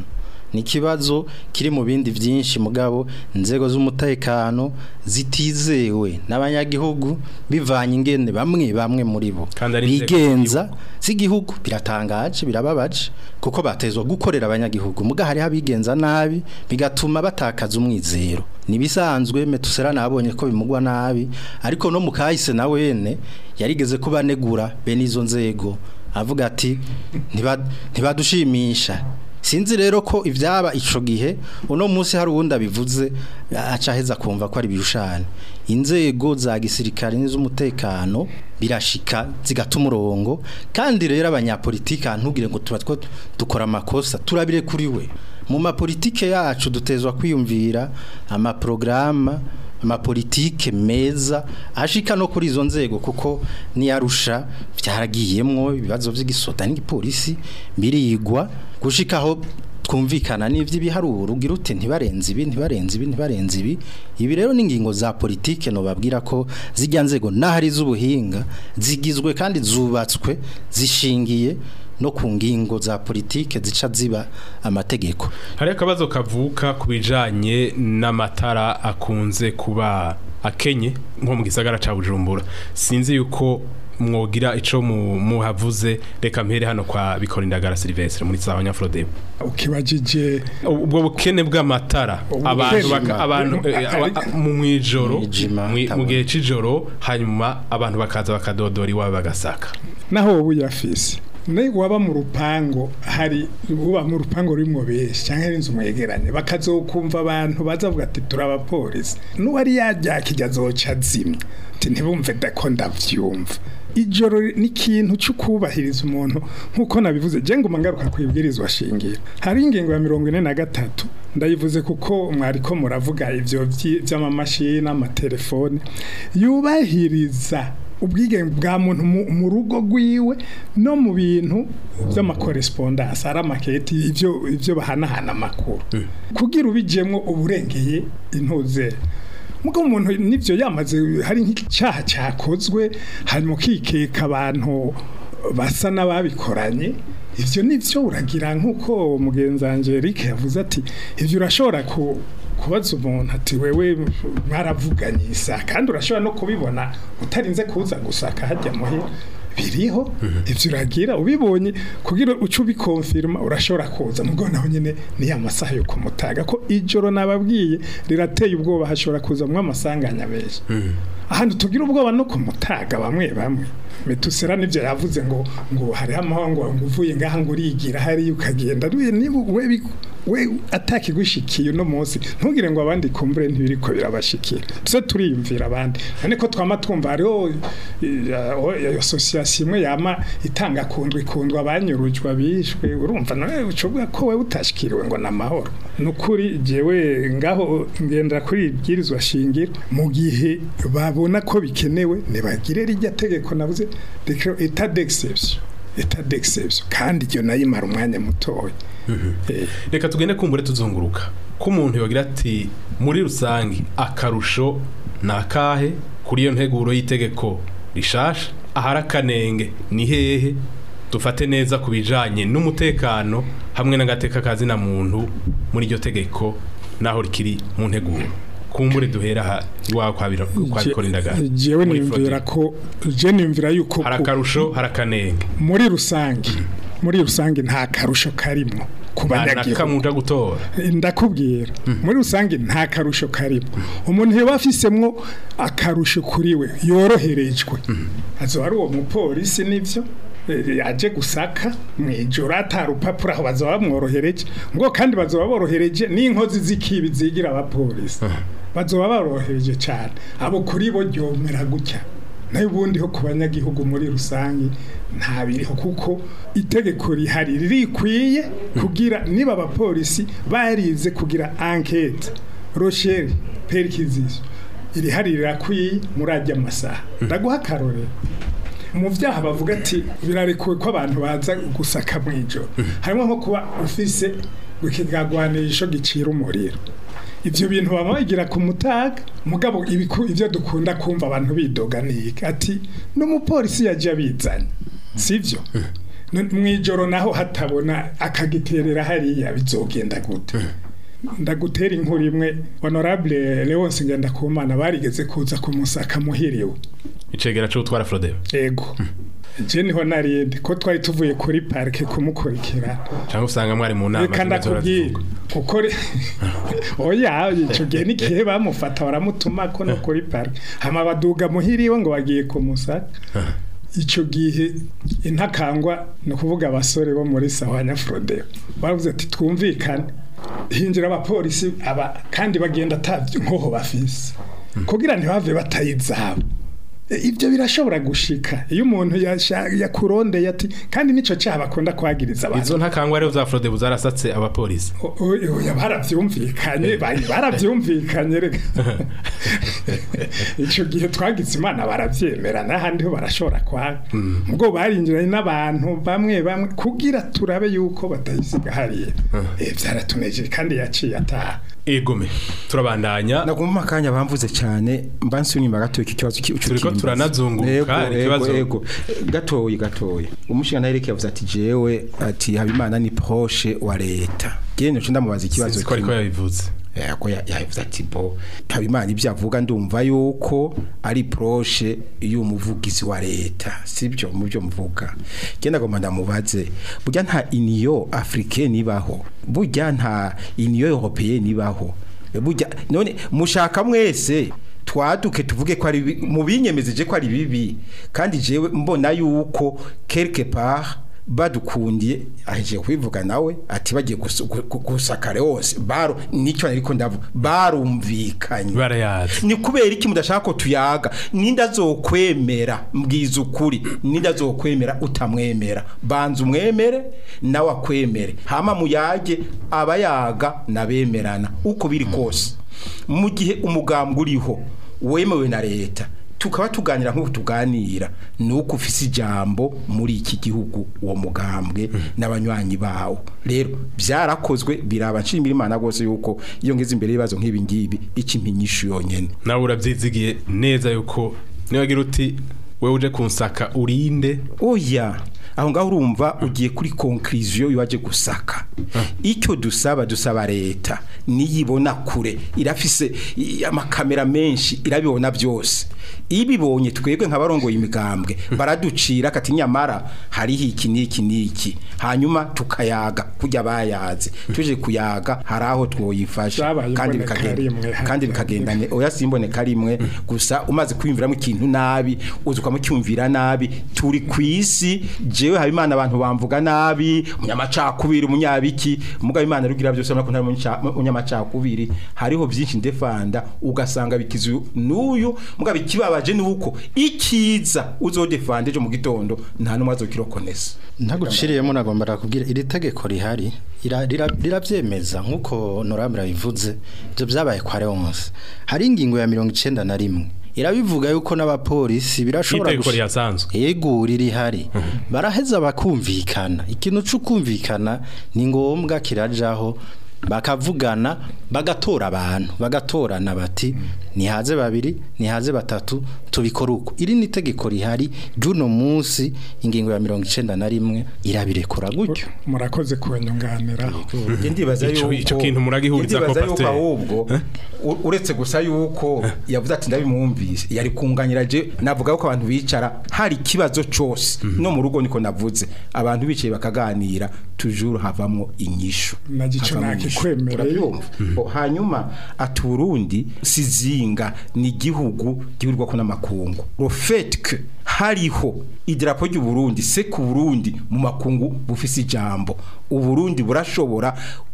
ni ikibazo kiri mu bindi byinshi mugabo inzego z'umutekano zitizewe n'abanyagihugu bivanye ingene bamwe bamwe muri bo Kandi ari inzego bigenza z'igihugu biratangaje birababaje kuko batezwa gukorera abanyagihugu muga hari abigenza nabi bigatuma batakaza umwizero nibisanzwe metusera nabonye ko bimugwa nabi ariko no mukahise na wene yarigeze kubanegura bene izo nzego avuga ati "Ntiba- ntibadushimisha sinzi rero ko ibyaba ico gihe uno munsi hari uwundi abivuze aca aheza kumva ko ari birushane inzego za gisirikare n'iz'umutekano birashika zigata umurongo kandi rero abanyapolitike ntugire ngo tuba two dukora amakosa turabire kuri we mu mapolitike yacu dutezwa kwiyumvira amaprograma amapolitike meza ashika no kuri izo nzego kuko niyarusha byaragiyemwo ibibazo by'igisoda n'igipolisi birigwa gushikaho twumvikana n'ivy'ibiharuro ugira uti ntibarenze ibi ntibarenze ibi ntibarenze ibi ibi rero n'ingingo za politike no babwira ko zijya nzego n'ahari z'ubuhinga zigizwe kandi zubatswe zishingiye no ku ngingo za politike zica ziba amategeko hari akabazo kavuka ku bijanye n'amatara akunze kuba akenye nko mu gisagara ca Bujumbura sinzi yuko mwogira ico mu- muhavuze reka mpere hano kwa bikorindagara Silvestre muri sawa nyafrode ukibajije ubwo bukene bw'amatara Ubukene. abantu baka- abantu eh, aba- mu mwijoro Mwijima, mwi- mu tabona. gihe c'ijoro hanyuma abantu bakaza bakadodora iwabo bagasaka naho wowe uyafise ne waba mu rupango hari uba mu rupango rurimwo benshi cyangwa ari inzu mwegeranye bakazokumva abantu bazavuga ati turabapolisi n'uwari yajyakijya azoca azimya ati ntibumve dako ndavyumva ijoro ni ikintu cyo kubahiriza umuntu nk'uko nabivuze je nguma ngaruka ku ibwirizwa shingiro hari ingingo ya mirongo ine na gatatu ndayivuze kuko mwariko muravuga ivyo vyi- vy'amamashini amatelefone yubahiriza ubwigenge bwa muntu mu- mu rugo rwiwe no mu bintu by'amakorespondance ari amaketi ivyo ivyo bahanahana amakuru kugira ubijemwo uburengeye intuze mugo umuntu nivyo yamaze hari nk'icyaha cyakozwe hanyuma ukikeka abantu basa n'ababikoranye ivyo nivyo uragira nk'uko mugenzi wanje Eric yavuze ati ivyo urashobora ku kubaza umuntu ati wewe mwaravuganye isa kandi urashobora no kubibona utarinze kuza gusaka hajya muhira biriho ivyo uragira ubibonye kugira uce ubikonfirma urashobora kuza mugo naho nyene ni amasaha yo kumutaga ko ijoro nababwiye rirateye ubwoba hashobora kuzamwo amasanganya benshi ahantu tugira ubwoba no kumutaga bamwe bamwe metusera nivyo yavuze ngo ngo hariho amahoro ngo uvuye ngaha ngo urigira hariya ukagenda Ruye niba we bi- we atakigushikiye uno munsi ntugire ngo abandi kumbure ntibiriko birabashikira tuze turiyumvira abandi none ko twama twumva hariho iyo association imwe yama itanga kundwa ikundwa abanyurujwa bishwe urumva nawe ucuvuga ko wewe utashikiriwe ngo namahoro nukuri jewe ngaho ngenda kuri ibwirizwa shingiro mu gihe babona ko bikenewe nibagire rijya tegeko navuze decret état d'exception état d'exception kandi iryo nayo imara umwanya mutoya Eh, reka tugende kumbure tuzunguruka ko umuntu yogira ati muri rusange akarusho ni akahe kuri iyo nteguro y'itegeko rishasha ahari akanenge ni hehe dufate neza ku bijanye n'umutekano hamwe n'agateka kazina muntu muri iryo tegeko naho rikiri mu nteguro kumbure duhera aha iwawe kwa biro- kwa bikora indagara jewe muri niyumvira Frode. ko je niyumvira yuko hari ku- akarusho hari akanenge muri rusange muri rusange nta karusho karimo ku nta na banyagihugu kamwe uja gutora ndakubwira muri rusange nta karusho karimo umuntu yaba afisemwo akarusho kuri we yoroherejwe azoba ari uwo mupolisi nivyo eh, yaje gusaka mu ijoro atari urupapuro aho bazoba bamworohereje ngo kandi bazoba borohereje n'inkozi z'ikibi zigira abapolisi bazoba borohereje cyane abo kuri bo ryomera gutya nayo ubundi ho ku banyagihugu muri rusange nta biriho kuko itegeko rihari ririkwiye kugira niba abapolisi barize kugira enquete rochelle perquisition irihari rirakwiye muri ajya amasaha ndaguha akarorero mu byaha bavuga ati birarekuwe ko abantu baza gusaka mu ijoro harimo nko kuba ufise ikigagwanisho gicira umuriro ibyo bintu baba bagira ku mutaga mugabo ibiku- ibyo dukunda kumva abantu bidoga ni iki ati n'umupolisi yaje abizanye sivyo N- mw'ijoro naho hatabona akagiterera hariya bizogenda gute ndagutera inkuru imwe honorable Leonce Ngendakumana barigeze kuza kumusaka muhiriwe icegera cyo gutwara Frodeo ego je niho narindi ko twari tuvuye kuri parike kumukurikira cyangwa usanga mwari mu nama reka ndakubwira kuko re- oya ico gihe n'igihe bamufata baramutuma ko no kuri parike hama baduga muhiriwe ngo bagiye kumusaka ico gihe intakangwa ni ukuvuga abasore bo muri sawanya Frodeo baravuze ati twumvikane hinjira abapolisi aba kandi bagenda atavyo nkoho bafise kugira ntibave batayizabo E, ibyo birashobora gushika iyo umuntu yasha- yakurondeye ati kandi nico cyaha bakunda kwagiriza abantu izo ntakangwa rero za Frodeo zarasatse abapolisi O- o- oya baravyumvikanye bari- baravyumvikanye reka ico gihe twagize imana baravyemera n'ahandi ho barashobora kwaga ubwo barinjiranye n'abantu bamwe bamwe kugira turabe yuko batayisiga hariya Eh, vyaratunejeje kandi yaciye ataha egome turabandanya nagomba akanya bamvuze cyane mba nsubira inyuma gato iki kibazo ki- Turiko cy'ukimbaza. turanazunguruka, Yego, hari yego, ikibazo. yego. gatoyi gatoyi umushinga Eric yavuze ati jewe ati habimana ni proche wa leta gene cyo ndamubaza ikibazo sinzi ko ariko kimwe. yabivuze yako yavuze ati bo habimana ibyo avuga ndumva yuko ari proche y'umuvugizi wa leta sibyo mu byo mvuga genda ngomba ndamubaze burya nta union africaine ibaho burya nta union européenne ibaho burya none mushaka mwese twaduke tuvuge ko ari bi- mu binyemezeje ko ari bibi kandi jewe mbona yuko quelque part badukundiye aheje kwivuga nawe ati bagiye gusu- gu- gu- gusakare hose baro nicyo ariko ndavuga barumvikanye barayazi ni kubera iki mudashaka ko tuyaga ninde azokwemera mbwiza ukuri ninde azokwemera utamwemera banza umwemere nawe akwemere hama muyage abayaga nabemerana uko biri kose mu gihe umugambwe uriho wemewe na leta tukaba tuganira nk'uko tuganira ni uko ufise ijambo muri iki gihugu uwo mugambwe n'abanywanyi bawo rero byarakozwe biraba nshimira imana rwose yuko iyo ngeze imbere y'ibibazo nk'ibi ngibi ikimpinyishu yonyene nawe urabyizigiye neza yuko niwagira uti wewe uje kunsaka urinde oya aho ngaho urumva ugiye kuri conclusion yaje gusaka icyo dusaba dusaba leta niyibona kure irafise i- amakamera menshi irabibona byose ibibonye twebwe nk'abarongoye imigambwe baraducira kati nyamara hariho iki n'iki n'iki hanyuma tukayaga kujya bayaze tuje kuyaga hari aho twoyifasha Zabaye kandi imboneka bikagenda rimwe, kandi hanyuma bikagenda ne oya simboneka rimwe gusa umaze kwiyumviramo ikintu nabi uzuka mu cyumvira nabi turi ku isi jewe habimana abantu bamvuga nabi umunyamacakubiri umunyabiki muga imana rugira byose ariko ntari umunyaca- umunyamacakubiri hariho byinshi ndefanda ugasanga bikizu n'uyu muga bikibabaje nuko ikiza uzodefanda ejo mu gitondo nta numwe azokirokonesa ntaguciriyemo nagomba nakubwira iri tegeko rihari ira- rira- rirabyemeza nk'uko honorable bivuze ibyo byabaye kwa Leonce hari ingingo ya mirongo icenda na rimwe irabivuga yuko n'abapolisi birashobora itegeko gushi- rihasanzwe yego rihari baraheza bakumvikana ikintu cyo kumvikana ni ngombwa kirajaho bakavugana bagatora abantu bagatorana bati nihaze babiri nihaze batatu tubikora uko iri ni itegeko rihari ry'uno munsi ingingo ya mirongo icenda na rimwe irabirekura gutyo murakoze kunyunganiraho Njye ndibaza Ico- yuko ico kintu muragihuriza njye ndibaza ko yuko Pasteur. ahubwo u- uretse gusa yuko yavuze ati ndabimwumvise yari kunganyira je navuga yuko abantu bicara hari ikibazo cyose no mu rugo niko navuze abantu bicaye bakaganira tujuru havamwo inyishu Na gico Havamwo inyishu. nakikwemereye. Urabyumva? O, hanyuma ati Burundi sizinga ni igihugu gihurirwa ko n'amakungu le fait que hariho idarapo ry'u Burundi se ku Burundi mu makungu bufise ijambo uburundi burashobora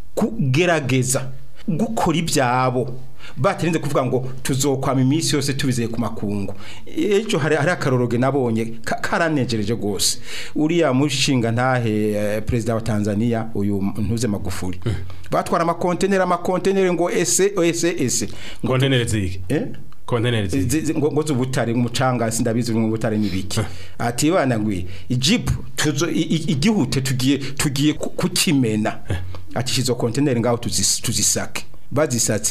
kugerageza gukora ibyabo batarinze kuvuga ngo tuzokwama iminsi yose tubizeye ku makungu ejo hari hari akaroroge nabonye ka- karanejereje gose uriya mushinga ntahe eh, perezida wa Tanzania uyu ntuze magufuri batwara amakonteneri amakonteneri ngo ese ese ese ngo kontenere zige eh kontenere zige Zi- zi- ngo ngo zubutare umucanga sindabizi ngo ubutare nibiki ati bana ngwi ijipu tuzo i- i- igihute tugiye tugiye ku- kukimena ati izo container ngaho tuzis- tuzisake bazisatse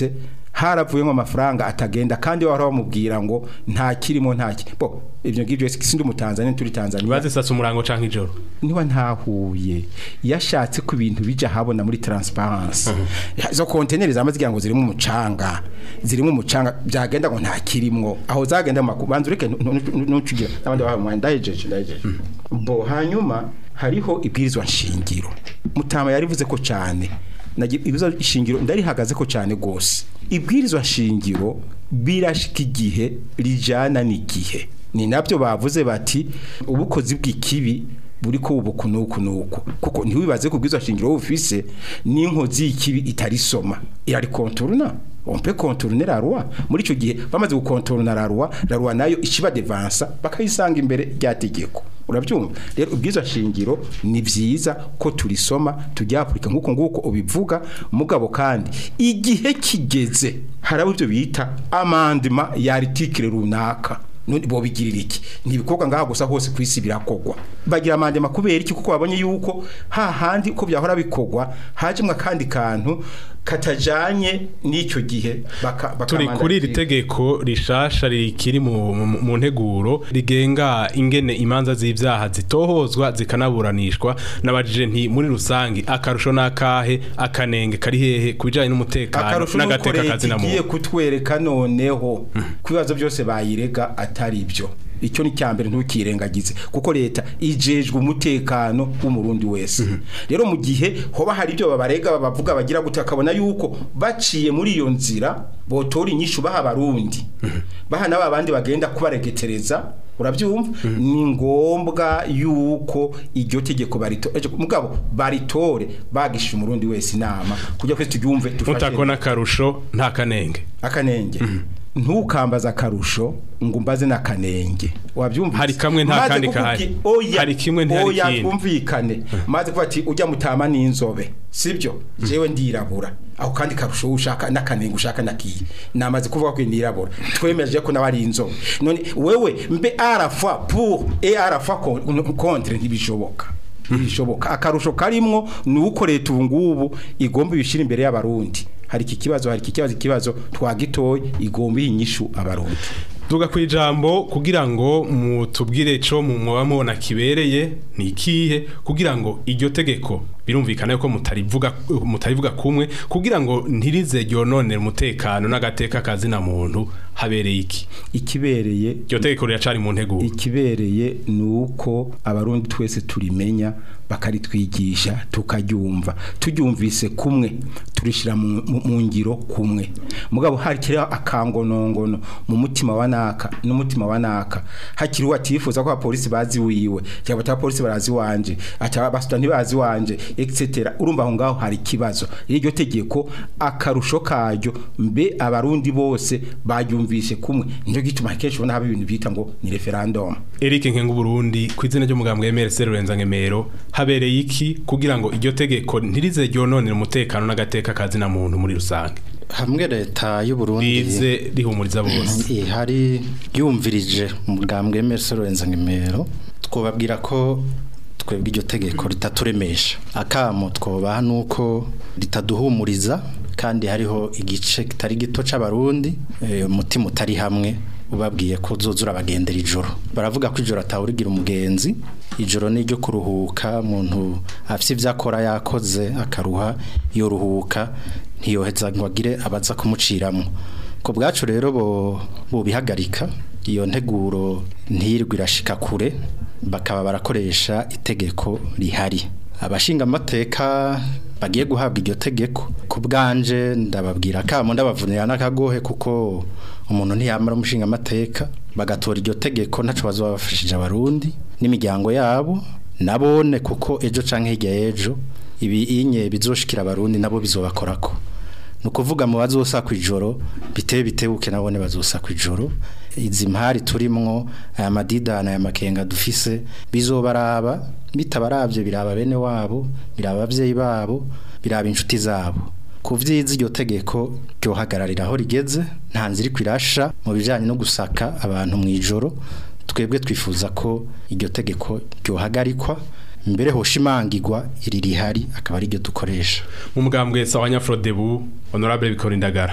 haravuyemo amafaranga atagenda kandi bahora bamubwira ngo nta kirimo nta ki bo ibyo ngibyo sindi umutanzania turi Tanzania bazisasa umurango canke ijoro niba ntahuye yashatse ko ibintu bija habona muri transparence zo container zamaze kugira ngo zirimo umucanga zirimo umucanga byagenda ngo nta kirimwo aho zagenda mu banzu reke nucugira n'abandi bahawe ndahejeje ndahejeje bo hanyuma hariho ibwirizwa nshingiro mutama yarivuze ko cyane ibwirizwa nshingiro ndarihagaze ko cyane gose ibwirizwa nshingiro birashika igihe rijana n'igihe ni nabyo bavuze bati ubukozi bw'ikibi buri ko ubu nuku nuku kuko ntiwibaze ko bwiza shingiro ufise n'inkozi y'ikibi itarisoma irari contourna on peut contourner la loi muri ico gihe bamaze gukontorona la loi la loi nayo ikiba devansa bakayisanga imbere rya tegeko urabyumva rero ubwiza shingiro ni vyiza ko turisoma tujya Afrika nkuko nguko ubivuga mugabo kandi igihe kigeze harabo ibyo bita amendement ya article runaka none bo bigirira iki ntibikorwa ngaha gusa hose kwisi birakogwa bagira amandema kubera iki kuko babonye yuko ha handi uko byahora bikogwa hajimwe kandi kantu katajanye n'icyo gihe baka, baka turi kuri iri tegeko rishasha rikiri mu, mu, mu nteguro rigenga ingene imanza z'ivyaha zitohozwa zikanaburanishwa nabajije nti muri rusangi akarusho nakahe akanenge kari hehe kubijanye n'umutekano n'agateka kazi na muntu kutwereka noneho kwibazo byose bayirega atari byo icyo ni cyambere ntukirengagize kuko leta ijejwe umutekano w'umurundi wese rero mu gihe hoba hari ibyo babarega bavuga bagira gute akabona yuko baciye muri iyo nzira botora inyishu baha abarundi baha n'aba bandi bagenda kubaregetereza urabyumva ni ngombwa yuko iryo tegeko baritore mugabo baritore bagisha umurundi wese inama kujya kwese turyumve dufashe mutakona akarusho nta kanenge akanenge ntukambaza akarusho ngo umbaze n'akanenge wabyumvise hari kamwe nta kandi kahari hari kimwe ntihari oya twumvikane maze kuvuga ati ujya mutama n'inzobe sibyo jewe ndirabura aho kandi karusho ushaka n'akanenge ushaka nakiye namaze kuvuga ko ndirabura twemeje ko nawe ari inzobe none wewe mbe arafa pour et arafa contre ntibishoboka ntibishoboka akarusho karimwo ni uko leta ubu ngubu igomba ibishira imbere y'abarundi hari iki kibazo hari iki kibazo ikibazo twagitoye igomba inyishu abarundi tuga ku ijambo kugira ngo mutubwire co mu mwoba mubona kibereye ni ikihe kugira ngo iryo tegeko birumvikana yuko mutarivuga mutarivuga kumwe kugira ngo ntirize ryononera umutekano n'agateka kazi na muntu habereye iki ikibereye iryo tegeko riracari mu nteguro ikibereye ni uko abarundi twese turimenya bakaritwigisha tukaryumva turyumvise kumwe turishira mu ngiro kumwe mugabo hakiriho akangonongono mu mutima wa naka n'umutima wa naka hakiriho atifuza ko abapolisi bazi wiwe cyangwa abapolisi barazi wanje atabasuta ntibazi wanje etc urumva aho ngaho hari ikibazo iryo tegeko akarusho karyo mbe abarundi bose baryumvise kumwe nico gituma kenshi ubona haba ibintu bita ngo ni referendum Eric Nkengu Burundi ku izina ry'umugambwe MRC Rurenza Ngemero habereye iki kugira ngo iryo tegeko ntirize ryononera umutekano n'agateka kazi na muntu muri rusange hamwe leta y'u Burundi rize rihumuriza bose hari yumvirije umugambwe MRC Rurenza Ngemero twobabwira ko twebwe iryo tegeko ritaturemesha akamo twobaha nuko ritaduhumuriza kandi hariho igice kitari gito c'abarundi umutima utari hamwe ubabwiye ko uzuzura abagendera ijoro baravuga ko ijoro atawurigira umugenzi ijoro ni iryo kuruhuka umuntu afite ibyo akora yakoze akaruha yoruhuka ntiyoheza ngo agire abaza kumuciramo ku bwacu rero bo bihagarika iyo nteguro ntirwe irashika kure bakaba barakoresha itegeko rihari abashinga amateka bagiye guhabwa iryo tegeko ku bwanje ndababwira kamo ndabavunira n'akagohe kuko umuntu ntiyamara umushinga amateka bagatora iryo tegeko ntaco bazobafashije abarundi n'imiryango yabo nabone kuko ejo canke hirya y'ejo ibi inye bizoshikira abarundi nabo bizobakorako ni ukuvuga mu bazosa ku ijoro biteye bitebuke nabone bazosa ku ijoro izi mpari turimwo aya madidana aya makenga dufise bizobaraba bitabaravye biraba bene wabo biraba abavyeyi babo biraba inshuti zabo ku vyiza iryo tegeko ryohagararira aho rigeze nta nzira iri kwirasha mu bijanye no gusaka abantu mu ijoro twebwe twifuza ko iryo tegeko ryohagarikwa mbere hoshimangirwa iri rihari akaba ari ryo dukoresha mu mugambwe sawa nyafrodebu honorable bikora indagara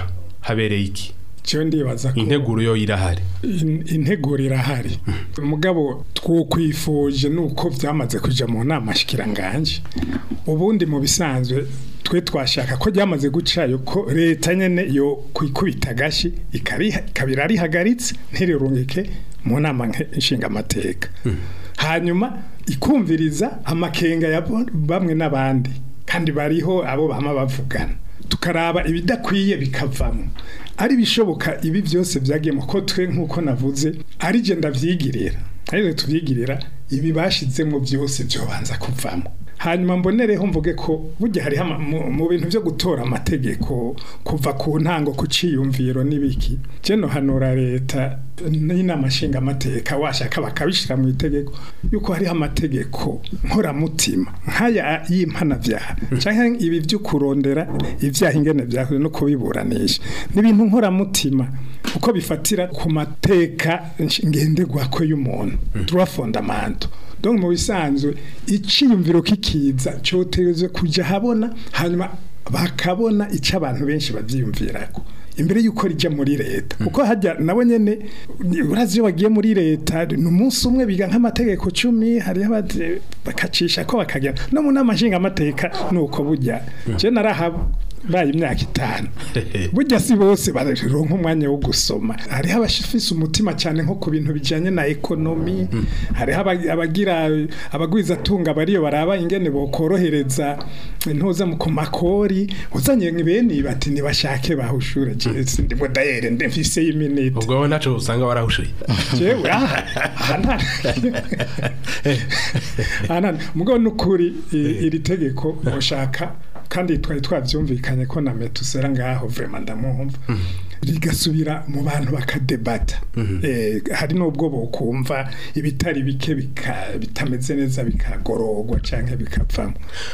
habereye iki cyo ndibaza ko integuro yo irahari in- integuro irahari mugabo twokwifuje nuko byamaze kuja mu nama shikiranganje ubundi mu bisanzwe twe twashaka ko ryamaze gucayo ko leta nyene yo kwikubita gashi ikariha kabira rihagaritse ntirirungike mu nama nke- nshingamateka hanyuma ikumviriza amakenga ya bo- bamwe n'abandi kandi bariho abo bama bavugana tukaraba ibidakwiye bikavamo ari bishoboka ibi byose byagiye mu ko twe nk'uko navuze ari je ndavyigirira ariko tuvyigirira ibi bashizemo byose byobanza kuvamo hanyuma mbonereho mvuge ko burya hariho ama- mu- mu bintu byo gutora amategeko kuva ku ntango ku ciyumviro n'ibiki je nohanura leta n'inama nshingamateka washaka bakabishira mu itegeko yuko hariho amategeko nkoramutima nk'aya y'impanavyaha canke ibi vyo kurondera ivyaha ingene vyahuye no kubiburanisha ni ibintu nkoramutima uko bifatira ku mateka ngenderwako y'umuntu droit fondamental donc mu bisanzwe iciyumviro kikiza cyotegerezwa kuja habona hanyuma bakabona ico abantu benshi bavyiyumvirako imbere yuko rija muri leta kuko hajya nabo nyene urazi iyo bagiye muri leta ni umunsi umwe biga nk'amategeko cumi hariho abadi- bakacisha ko bakagera no mu nama nshingamateka nuko burya je narahaba baye imyaka itanu burya si bose baronka umwanya wo gusoma hariho abafise umutima cyane nko ku bintu bijanye na ekonomi hariho aba- abagira abagwizatunga bariyo baraba ingene bokorohereza intuza mu ku makori uzanye bene bati nibashake bahushure je ndimo dayere ndemfise y'iminute ubwo wowe ntaco usanga warahushuye jewe aha aha nta aha nta mugabo n'ukuri i- iri tegeko mushaka kandi twari twavyumvikanye ko na metusera ngaho vraiment ndamwumva rigasubira mu bantu bakadebata eh, hari n'ubwo bokumva ibitari bike bika- bitameze neza bikagororwa canke bikavamo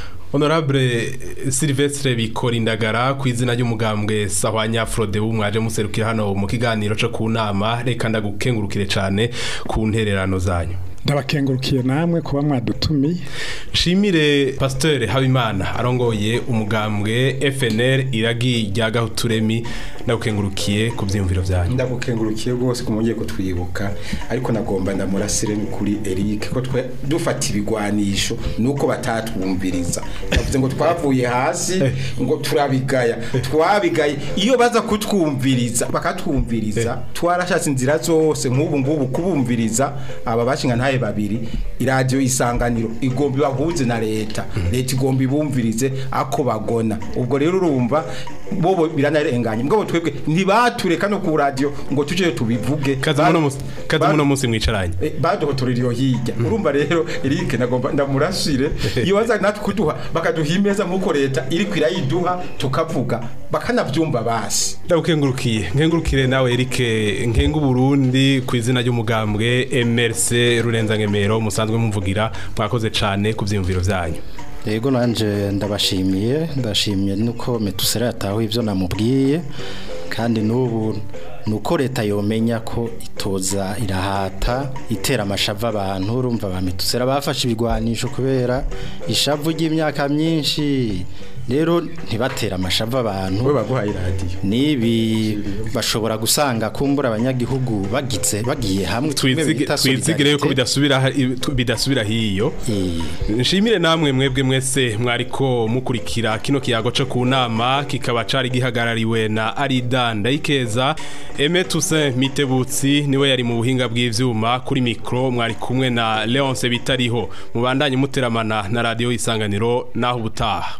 honorable Silvestre bikora indagara ku izina ry'umugambwe sahwanya Frode mwaje muserukira hano mu kiganiro cyo ku nama reka ndagukengurukire cyane ku ntererano zanyu ndabakengurukiye namwe kuba mwadutumiye Shimire Pasteur Habimana arongoye umugambwe FNL iragi rya Gahuturemi ndagukengurukiye ku byiyumviro byanyu ndagukengurukiye rwose ko mwongeye kutwibuka ariko nagomba ndamurasire ni kuri Eric ko twe dufata ibigwanisho nuko batatwumviriza bavuze ngo twavuye hasi ngo turabigaya twabigaye iyo baza kutwumviriza bakatwumviriza twarashatse inzira zose nk'ubu ngubu kubumviriza aba bashinga ntaye babiri iradiyo isanganiro igomba ibahuze na leta leta igomba ibumvirize ako bagona ubwo rero urumva bobo biranarenganye mbwo twebwe ntibatureka no ku radio ngo tuje tubivuge kazi muno musi kazi muno musi mwicaranye Eh, baduhotorera iyo hirya urumva rero Eric nagomba ndamurashire iyo baza natwe kuduha bakaduha imeza nk'uko leta iri kwirayiduha tukavuga bakanavyumva basi ndagukengurukiye nkengurukire nawe Eric nkengu Burundi ku izina ry'umugambwe MRC Rurenza Ngemero musanzwe mumvugira mwakoze cyane ku byiyumviro byanyu Yego nanje ndabashimiye ndashimiye nuko metusera yataho ivyo namubwiye kandi n'ubu nuko leta yomenya ko itoza irahata itera amashava abantu urumva ba metusera bafashe ibigwanisho kubera ishavu ry'imyaka myinshi rero ntibatera amashava abantu we baguhaye radio nibi bashobora gusanga kumbura abanyagihugu bagitse bagiye hamwe tumwe bita twizigire yuko solidarite. bidasubira ha- bidasubira hiyo Eh, nshimire namwe mwebwe mwese mwariko mukurikira kino kiyago cyo ku nama kikaba cari gihagarariwe na Arida Ndayikeza Aime Toussaint Mitebutsi niwe yari mu buhinga bw'ivyuma kuri micro mwari kumwe na Leonce Bitariho mubandanye muteramana na radio isanganiro naho ubutaha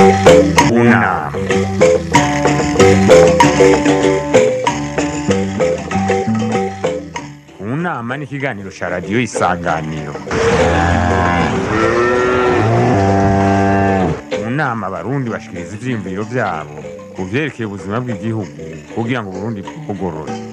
Una. Unama ni ikiganiro cya radiyo isanganiro mu nama abarundi bashikiriza ivyiyumviro vyabo ku vyerekeye ubuzima bw'igihugu kugira ngo uburundi bugorore